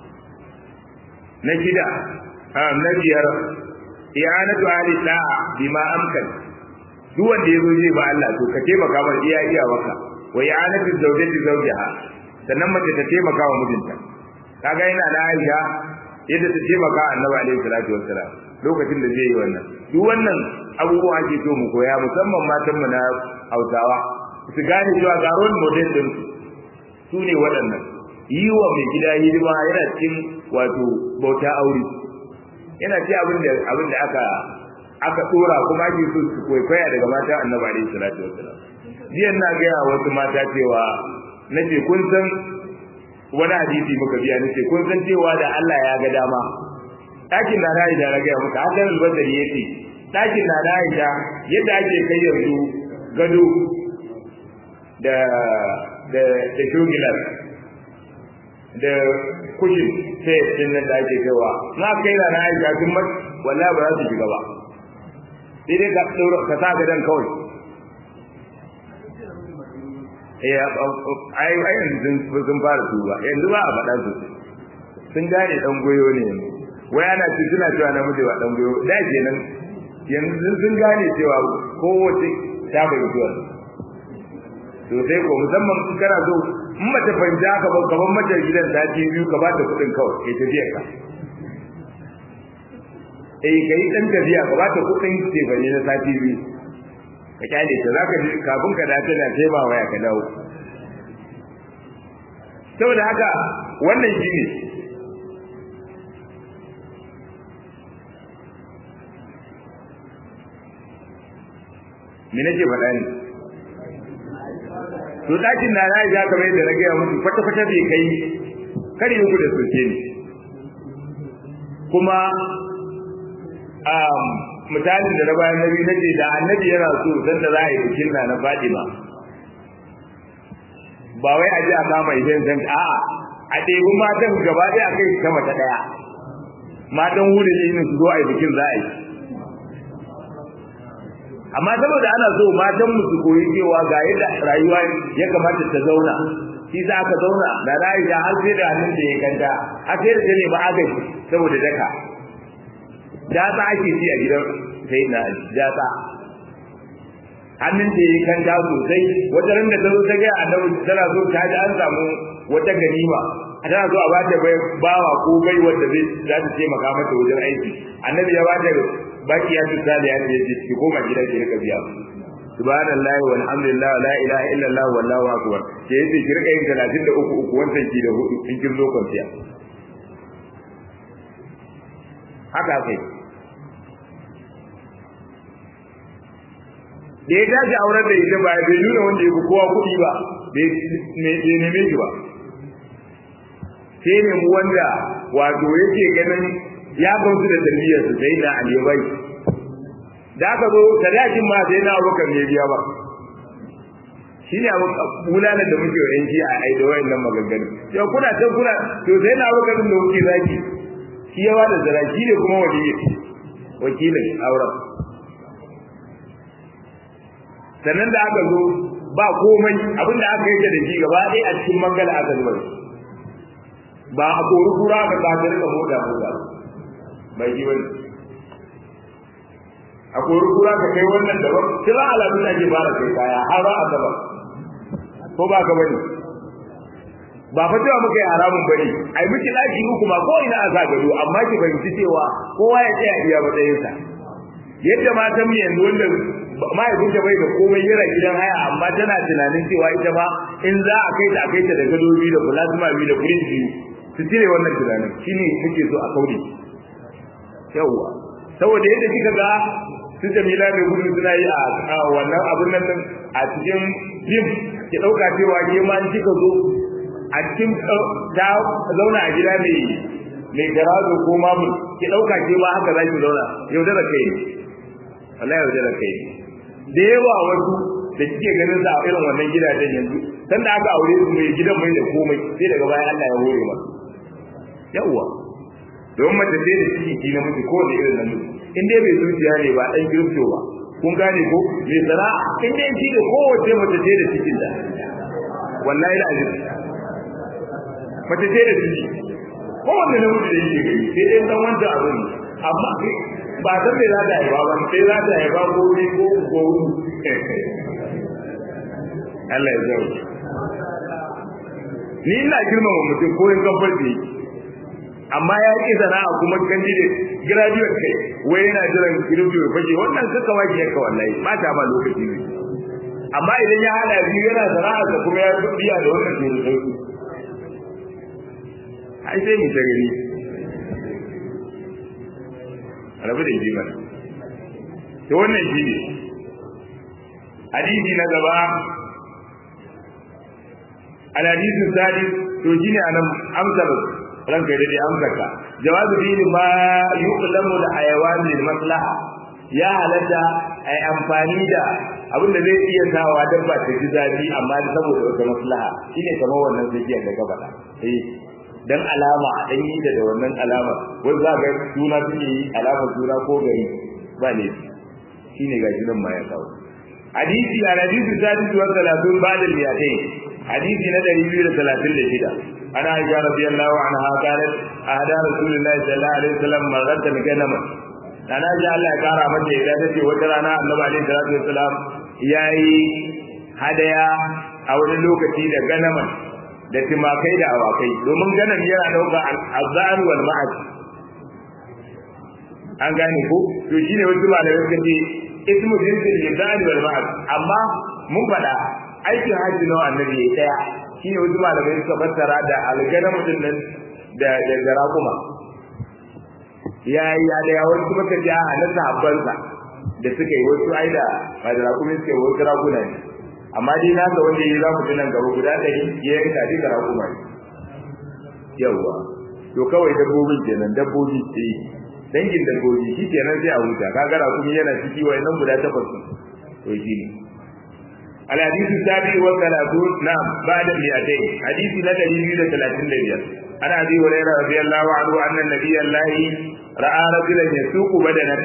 Speaker 1: na gida na biyar i'anatu ahli da'a bima amkan duk wanda yazo zai ba Allah to ka taimaka mar iya iya waka wa i'anatu zawjati zawjaha sannan mace ta taimaka wa mijinta kaga yana da Aisha yadda ta taimaka Annabi alaihi salatu wassalam lokacin da zai yi wannan duk wannan abubuwa ake so mu koya musamman matan mu na Hausawa su gane cewa ga role model din su ne waɗannan yi wa mai gida hidima yana cikin wato bauta aure yana ce abin da abin da aka aka dora kuma ake so su kwaikwaya daga mata annabi alaihi salatu wassalam jiyan na ga wasu mata cewa nace kun san wani hadisi muka biya nace kun san cewa da Allah ya ga dama dakin da na Aisha ga muka hakan al-Badri yace dakin da na Aisha yadda ake kai yanzu gado da da da shugilar da kushin sai din nan da ake kaiwa na kai da na Aisha kun wallahi ba za su shiga ba sai dai ka ɗaura ka sa gadon kawai eh ai ai yanzu sun fara tuba yanzu ba a faɗa su sun gane dan goyo ne wai ana ci suna cewa namiji ba dan goyo da kenan yanzu sun gane cewa kowace ta bai zuwa to sai ko musamman in kana so in mace fahimci haka ba kaman mace gidan ta ce biyu ka ba ta kuɗin kawai kai tafiya ka eh kai dan tafiya ka bata kudin ce bane na sati biyu ka kyale ta zaka ji kafin ka dace da sai ba waya ka dawo saboda haka wannan shine me nake faɗa ne to dakin na na ja kamar yadda na gaya musu kwata kwata bai kai kare uku da soke ne kuma um, misalin da na bayan nabi na ce da annabi yana so san da za a yi bikin na na Fatima ba wai a je a kama idan zan a'a a ɗebi matan gaba ɗaya a kai sama ta ɗaya matan wuri ne su zo a yi bikin za a yi amma saboda ana so matan mu su koyi cewa ga yadda rayuwa ya kamata ta zauna shi za ka zauna da rayuwa har sai da hannun da ya kanta har sai da ne ba agaji saboda daka jata ake ci a gidan sai na jata hannun da ya kanta sosai wata ran da ta zo ta ga annabi tana so ta ji an samu wata ganima tana so a bata bawa ko bai wanda zai za ta taimaka mata wajen aiki annabi ya bata baki ya tsada ya ce ki koma gida ki rika biya subhanallahi walhamdulillah la ilaha illallah wallahu akbar ke yace ki rika yin 33 uku wannan ki da hudu in kin zo kwanciya haka kai da ya tashi auren da ita ba bai nuna wanda ya fi kowa kuɗi ba bai neme shi ba sai ne mu wanda wato yake ganin ya gamsu da tarbiyyar su sai na alibai da aka zo sadakin ma sai na abokan ne biya ba shi ne abu bulanan da muke wa yanki a aida wayannan maganganu yau kuna can kuna to sai na abokan da kuke zaki shi ya bada zara shi ne kuma waliyi wakilin auren sannan da aka zo ba komai abinda aka yi da shi gaba ɗaya a cikin mangala aka zuba ba a kori kura ka kafin ka mota mota bai ji bane a kori kura ka kai wannan daban kira alamun ake fara kai kaya har ba a gaba ko ba ka bane ba fa cewa muka yi haramun bane ai miki daki uku ma ko ina a sa gado amma ki fahimci cewa kowa ya tsaya iya matsayinsa yadda matan mu yanzu wanda mahaifinta bai da komai yana gidan haya amma tana tunanin cewa ita ba in za a kai ta a kai ta da gado biyu da plasma biyu da fridge biyu su cire wannan tunanin shine muke so a kaure yawwa saboda yadda kika ga su Jamila mai gudu suna yi a wannan abun nan a cikin jim ki dauka cewa ke ma in kika zo a cikin ta zauna a gida mai mai garazo ko mamul ki dauka ke ma haka zaki zauna yau da kai wallahi yau da kai da yawa wasu da kike ganin sa a irin wannan gidajen yanzu san da aka aure su mai gidan mai da komai sai daga baya Allah ya hore masa yawa don mace sai da ciki ki na miji ko da irin nan in dai bai zuciya ne ba dan girfto ba kun gane ko me sara in dai shi da kowace mace sai da cikin da wallahi la ajib mace sai da ciki ko wanda namiji da yake gani sai dai dan wanda abin amma ba san me za ta yi ba sai za ta yi ba ko ni ko ko Allah ya zauke ni ina girmama mutum ko in gafarci amma ya ki sana'a kuma candidate graduate kai wai yana jiran kirifto ya fashe wannan kaka waki yanka wallahi ba ta ba lokaci ne amma idan ya hada biyu yana sana'a da kuma ya biya da wannan to da sauki ai sai mu ta gani rabu da jima to wannan shi ne hadisi na gaba الحديث الثالث توجيني أنا أمثل ranka da dai amsaka jawazu dini ma yuqlamu da hayawan lil maslaha ya halatta ai amfani da abin da zai iya sawa dabba ta ji zafi amma saboda wata maslaha shine kamar wannan zakiyar da gaba eh dan alama a dan yi da wannan alama wanda za ga suna suke yi alama suna ko gari ba ne shine gashi nan ma ya kawo hadisi a hadisi sadisu wa salatun ba'da al-mi'atayn hadisi na 236 أنا عائشة رضي الله عنها قالت أهدى رسول الله صلى الله عليه وسلم مرة غنما أنا عائشة الله كارا مجھے إذا تتي وجرانا النبي عليه الصلاة والسلام ياي هدايا أو لوكتي da ganaman da timakai da awakai domin ganan yana dauka azzan wal ma'ad an gane ko to shine wasu malamai suka ce ismu jinsil lisan wal ma'ad amma mun faɗa aikin hajji nawa annabi ya daya shine wasu malamai suka fassara da algana mutum nan da da garakuma ya ya da ya wasu suka ji a na sahabbansa da suka yi wasu ai da ba da rakumi suka yi wasu raguna ne amma dai na ga wanda ya za mu tunan gaba guda ɗari ya yanka duka raƙuma ne yawwa to kawai dabbobin kenan dabbobi ce dangin dabbobi shi kenan sai a huta kaga raƙumi yana ciki wa nan guda takwas to shi ne الحديث السابع والثلاثون نعم بعد المئتين حديث ندري من ثلاثين لبيان عن ابي هريره رضي الله عنه ان النبي الله راى رجلا يسوق بدنه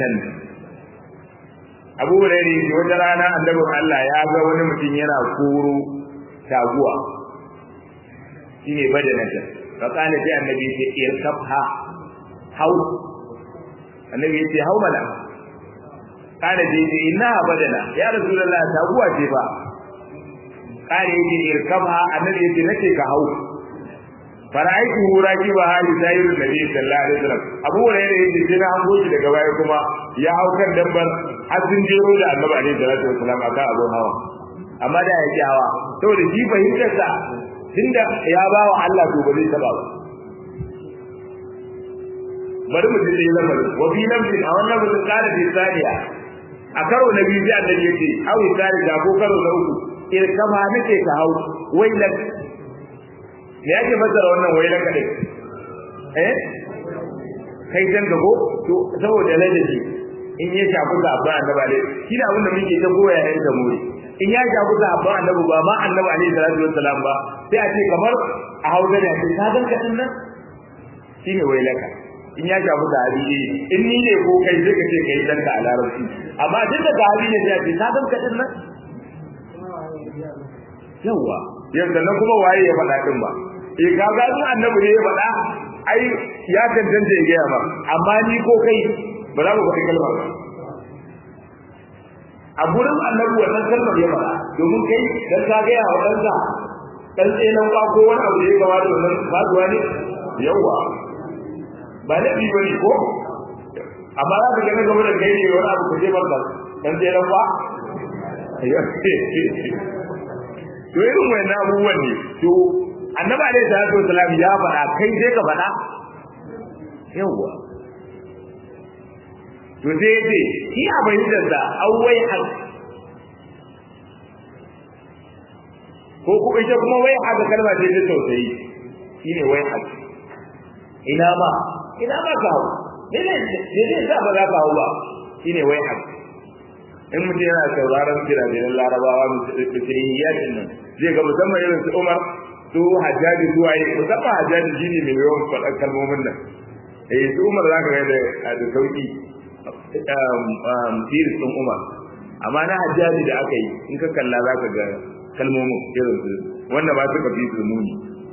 Speaker 1: abu hurairu ne wata rana annabin Allah ya ga wani mutum yana koro taguwa shine badanata fa kana sai annabi ya ce irkabha hau annabi ya ce hau mana kana sai ce inna badana ya rasulullah taguwa ce fa kana ya ce irkabha annabi ya ce nace ka hau fara'aitu huraki ba hali sayyid nabi sallallahu alaihi wasallam abu hurairah yace sai na hango shi daga baya kuma ya hau kan dabbar har sun jero da annabi alaihi salatu wasallam aka abun hawa amma da ya hawa saboda shi fahimtar sa tunda ya ba wa Allah to ba zai taba ba bari mu ji lamarin wa bi nafsin a wannan mutum kana bi saniya a karo na biyu sai annabi yace awi sani da ko karo na uku irkama nake ka hau wailan me yake fassara wannan wai na kadai eh kai dan gago to saboda ladabi in ya shafi zaba annabi alai shi da abinda muke ta goya yayin da muri in ya shafi zaba annabi ba ma annabi alai salatu wassalam ba sai a ce kamar a hausa da ce ka ganka din nan shine wai laka in ya shafi zahabi ne in ni ne ko kai sai ka ce kai dan ka a larabci amma duk da zahabi ne sai a ce ka ganka din nan yawa yanda nan kuma waye ya faɗa din ba eh kaga in annabi ne ya faɗa ai ya tantance ya gaya ba amma ni ko kai ba za mu faɗi kalmar ba a gurin annabi wannan kalmar ya faɗa domin kai dan ka gaya wa ɗansa dan tsenan ba ko wani abu da ya gaba da wannan faduwa ne yawa ba da bi bane ko amma za ka ga gaba da kai ne wani abu ka je barka dan tsenan ba to irin wannan abubuwan ne to annabi alaihi salatu wasalam ya faɗa kai sai ka faɗa yawwa to sai yace shi a bayyana da awwai hal ko kuma ita kuma wai haka kalma ce ta tausayi shine wai hal ina ma ina ma ka hawo ne ne ne sa ba za ka hawo ba shine wai hal in mutum yana sauraron jiragen larabawa musulmiyatin nan zai ga musamman irin su umar su hajjaji zuwa yi musamman hajjaji shi ne mai yawan faɗar kalmomin nan eh su umar za ka ga da da sauki siris ɗin umar amma na hajjaji da aka yi in ka kalla za ka ga kalmomin irin su wanda ba su kafi su muni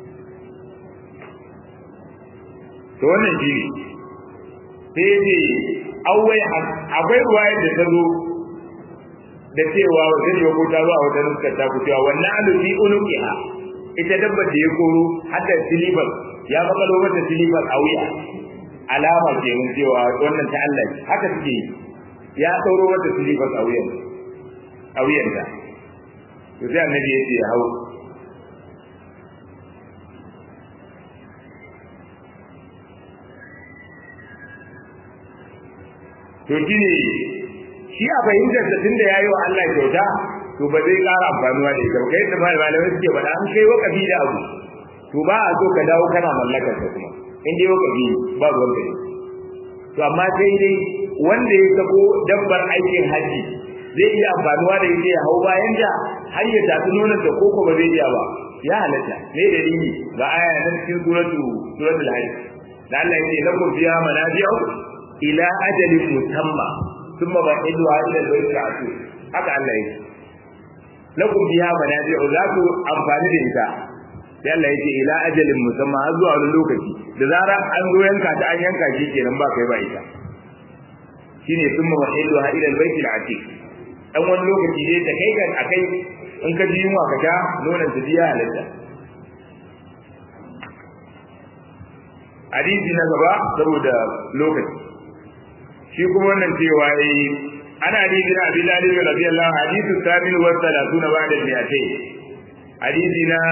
Speaker 1: to wannan shi ne sai ne awai akwai ruwayar da ta zo da cewa wajen yi ko ta zo a wajen suka ta ku cewa wannan alufi unuqiha ita dabbar da ya koro hatta silifar ya makalo mata silifar a wuya alama ke mun cewa wannan ta Allah ne haka suke ya sauro mata silifar a wuyan a wuyan ta to sai annabi ya ce ya hau to shine shi a fahimtar da tunda yayi wa Allah kyauta to ba zai ƙara amfanuwa da ita kai da malamai suke faɗa an kai wakafi da abu to ba a so ka dawo kana mallakar sa kuma in dai wakafi ba ruwan kai to amma sai dai wanda ya sako dabbar aikin haji zai iya amfanuwa da ita ya hau bayan da har ya tafi nonon da koko ba zai iya ba ya halatta me dalili ga aya nan cikin suratu suratul hajj da Allah ya ce lakum fiha manafi'u ila ajalin musamma thumma ba'iduha ila al-bayt al-atiq haka Allah ya ce lakum biha manafi'u za ku amfani da ita sai Allah ya ce ila ajalin musamma har zuwa wani lokaci da zarar an zo yanka ta an yanka shi kenan ba kai ba ita shine thumma ba'iduha ila al-bayt al-atiq dan wani lokaci dai ta kai kan akai in ka ji yunwa ka sha nonon ta biya halatta hadisi na gaba saboda lokaci shi kuma wannan cewa yi ana hadisi na abin lalib radiyallahu hadithu samin wa salatuna ba'da mi'atay hadisi na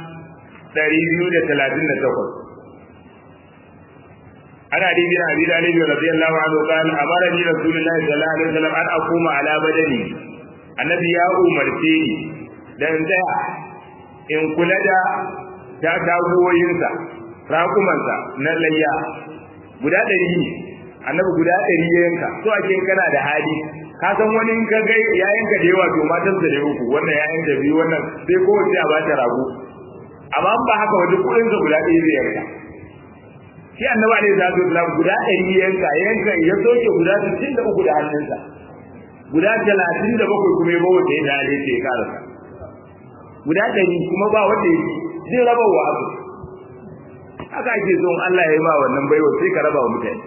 Speaker 1: 238 ana hadisi na abin lalib radiyallahu anhu qala amarani rasulullahi sallallahu alaihi wasallam an aquma ala badani annabi ya umarce ni dan tsaya in kula da ta tagoyinsa rakumansa na layya guda ɗari ne annabi guda ɗari ya yanka so ake kana da hali ka san wani in ka ga ya yanka da yawa to matan sa da uku wannan ya yanka biyu wannan sai kowace a bata rago amma in ba haka wajen kuɗin sa guda ɗaya zai yanka shi annabi alaihi salatu wasallam guda ɗari ya yanka ya yanka ya soke guda sittin da uku da hannunsa guda talatin da bakwai kuma ya bawa da ya dare ke karasa guda ɗari kuma ba wanda ya zai raba wa abu haka ake son Allah ya yi ma wannan baiwa sai ka raba wa mutane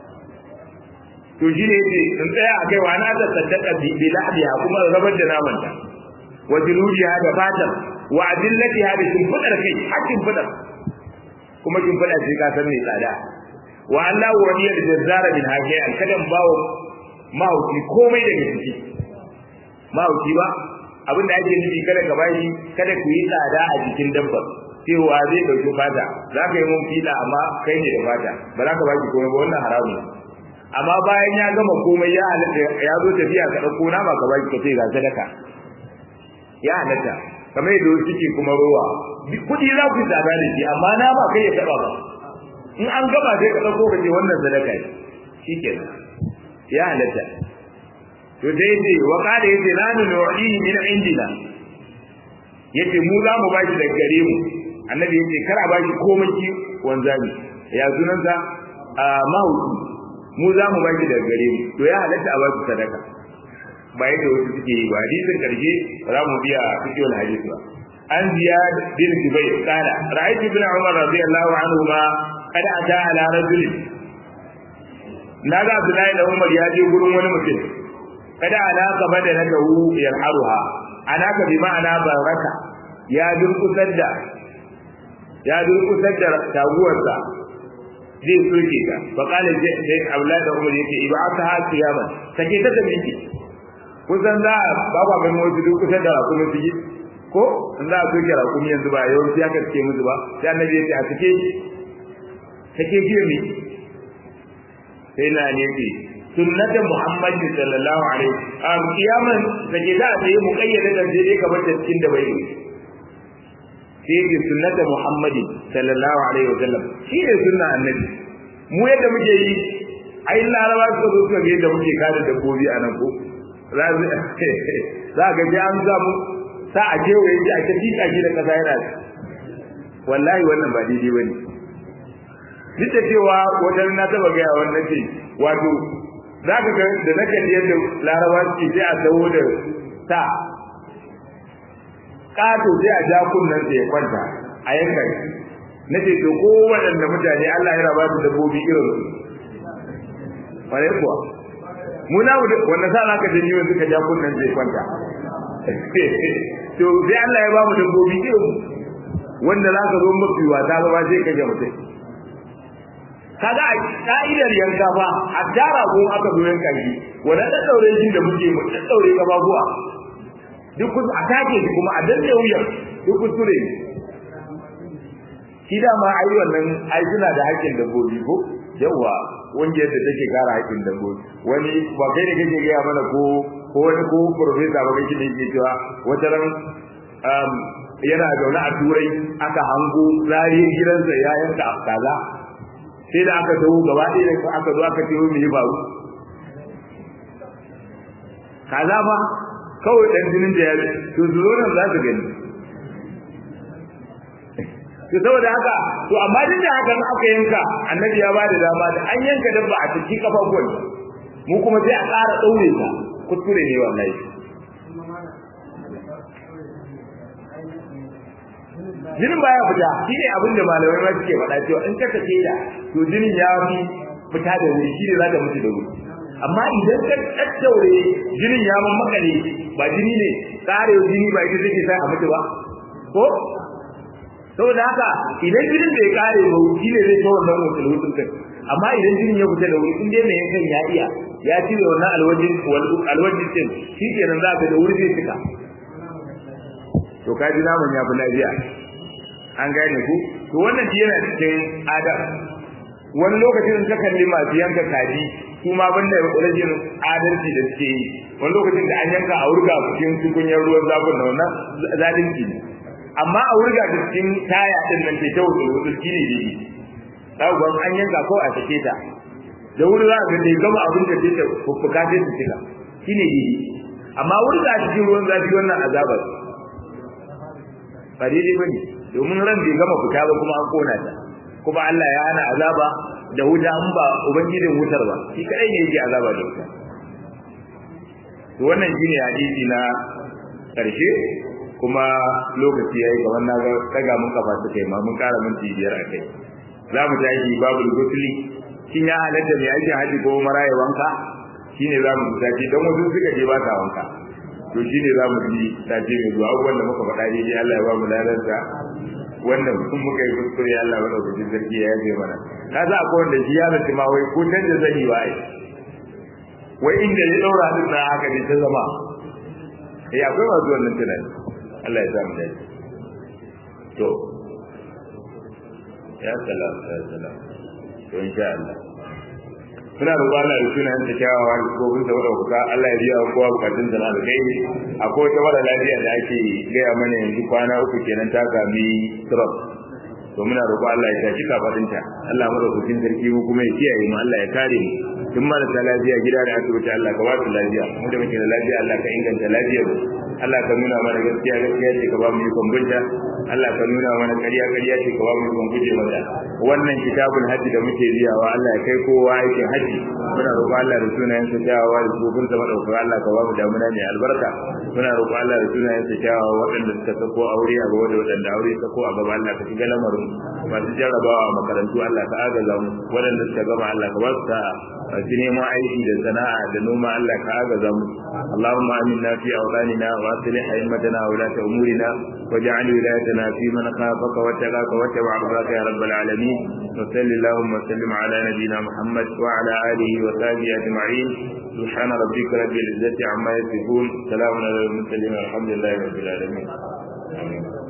Speaker 1: to shi ne yace in tsaya a kai wa na ta saddaka bi bi lahdiha kuma rabar da naman ta wa jiludiha da fatar wa adillatiha da shimfidar kai hakkin fidar kuma shimfida sai ka san mai tsada wa Allah wa niyar jazzara bin hakai alkadan bawo mahauki komai daga ciki mahauki ba abin da ake nufi kada ka bashi kada ku yi tsada a jikin dabbar cewa zai dauki fata za ka yi mun fila amma kai ne da fata ba za ka baki komai ba wannan haramun amma bayan ya gama komai ya halatta ya zo tafiya ka dauko nama ka baki ka ce ga sadaka ya halatta kamar yadda suke kuma rowa kudi za ku tsada da shi amma nama kai ya taba ba in an gama sai ka dauko ka ce wannan sadaka ne shikenan ya halatta to dai dai wa kada yace la nu'li min indina yace mu za mu baki da gare mu annabi yace kar a baki komai ki wanzami ya sunansa a mahauki mu za mu baki da gare mu to ya halatta a baki sadaka ba yadda wasu suke yi ba hadisin karshe za mu biya fikiyar hadisi ba an ziyad bin jubayr qala ra'aytu ibn umar radiyallahu anhu ma qad ata ala rajulin naga abdullahi da umar ya je gurin wani mutum kada alaka bada na dahu yarharuha alaka bi ma'ana baraka ya durkusar da ya durkusar da taguwarsa zai soke ta fa qala sai aulad da umar yake ibaka ha kiyaman take ta da miki kusan za ba ba ganin wasu durkusar da kuma su ko in za a soke rakumi yanzu ba yawanci aka ce musu ba sai annabi ya ce a take take jiya ne sai na ne ce sunnata muhammadin sallallahu alaihi a kiyaman da ke za a tsaye mu kayyade da sai dai kamar da cikin da bai yi sai ke sunnata muhammadin sallallahu alaihi wa sallam shi ne sunna annabi mu yadda muke yi ai laraba suka zo suka ga yadda muke kada dabbobi a nan ko za ga ji an samu sa a kewaye ji a ta tika shi da kasa yana wallahi wannan ba daidai bane duk da cewa wajen na taba gaya wannan ce wato za ka ga da na kalli yadda laraba suke sai a dawo da sa ƙato sai a ja kunnen sa ya kwanta a yanka shi na ce to ko waɗanda mutane Allah ya raba su dabbobi irin su wani kuwa mu na wanda sa za ka je ni wanzu ka ja kunnen sa ya kwanta to sai Allah ya ba mu dabbobi irin wanda za ka zo mafi wata ba sai ka ga mutum kaga a ka'idar yanka fa a tara ko aka zo yanka shi wanda da daure shi da muke mu da daure kafafuwa duk kus a take shi kuma a danne wuyar duk kuskure shi da ma ai wannan ai suna da haƙƙin dabbobi ko yawa wanda yadda take kara haƙƙin dabbobi wani ba kai ne kake gaya mana ko ko wani ko professor ba kake ne ke cewa wata ran yana zaune a turai aka hango rariyar gidansa ya yanka kaza sai da aka tawo gaba ɗaya da aka zo aka ce mu yi baro kaza ba kawai dan jinin da ya to zuwa nan za su gani to saboda haka to amma duk da haka aka yanka annabi ya ba da dama da an yanka dabba a cikin kafafuwan mu kuma sai a ƙara ɗaure ta kuskure ne wallahi jinin baya fita shi ne abin da malamai ma suke faɗa cewa in ka sake da to jinin ya fi fita da wuri shi ne za ta mutu da wuri amma idan ka tattaure jinin ya man makale ba jini ne tsare jini ba ita take sa a mutu ba ko saboda haka idan jinin bai kare ba shi ne zai kawo wannan wutul wutul kai amma idan jinin ya fita da wuri in dai mai yankan ya iya ya cire wannan alwajin alwajin din shi kenan za ka da wuri zai cika to ka ji naman ya fi lafiya an gane ku to wannan shi yana cikin adam wani lokacin ka kalli masu yanka kaji su ma banda rajin adalci da suke yi wani lokacin da an yanka a wurga cikin tukunyar ruwan zafin na wannan zalunci ne amma a wurga da cikin taya din nan ke ta wuce wuce shi ne dai kawo an yanka ko a sake ta da wuri za ka dai gama abin da take fuffuka sai su cika shi ne dai amma wurga cikin ruwan zafi wannan azabar ba daidai bane domin ran bai gama fita ba kuma an kona ta kuma Allah ya hana azaba da wuta an ba ubangijin wutar ba shi kadai ne yake azaba da wuta to wannan shine hadisi na karshe kuma lokaci yayi kamar na ga daga mun kafa su kai ma mun kara minti biyar a kai za mu tashi babul gusli shin ya halatta mai aikin haji ko maraye wanka shine za mu tashi don wasu suka je ba ta wanka to shine za mu ji tashi mai zuwa abubuwan da muka faɗa daidai Allah ya ba mu ladarsa wannan kun muka yi kuskure Allah ya ɗauki sarki ya yaje mana ka za akwai wanda shi ya zaci ma wai ko canza zani ba ai wai inda ya ɗaura din na haka ne ta zama eh akwai masu wannan tunani Allah ya sa mu dace to ya salam ya salam to insha Allah suna roƙo Allah da sunan ta kyawawa da kofin sa wadda kuka Allah ya biya kowa bukatun sa na alkhairi akwai wata mara lafiya da ake gaya mana yanzu kwana uku kenan ta sami stroke to muna roƙo Allah ya tashi kafadinta Allah mu roƙo sarki mu kuma ya kiyaye mu Allah ya kare mu duk marasa lafiya gida da asibiti Allah ka ba su lafiya mu da muke da lafiya Allah ka inganta lafiyar mu Allah ka nuna mana gaskiya gaskiya ce ka ba mu ikon binta Allah ka nuna mana ƙarya ƙarya ce ka ba mu ikon guje mata wannan kitabul hajji da muke biyawa Allah ya kai kowa aikin hajji muna roƙo Allah da sunayen sa kyawawa da tsofin sa madaukar Allah ka ba mu damuna mai albarka muna roƙo Allah da sunayen sa kyawawa waɗanda suka sako aure a gaba da waɗanda aure sako a gaba Allah ka shiga lamarin masu jarrabawa a makarantu Allah ka agaza mu waɗanda suka gama Allah ka ba su sa'a masu neman aiki da sana'a da noma Allah ka agaza mu Allahumma aminna fi awlanina wa aslih a'immatana wa ulata umurina waj'al wilayatana fi man khafaka wa tagaka wa tabaraka ya rabbal alamin wa sallallahu wa sallim ala nabiyyina Muhammad wa ala alihi wa sahbihi ajma'in سبحان ربك رب العزة عما يصفون سلام على المرسلين والحمد لله رب العالمين آمين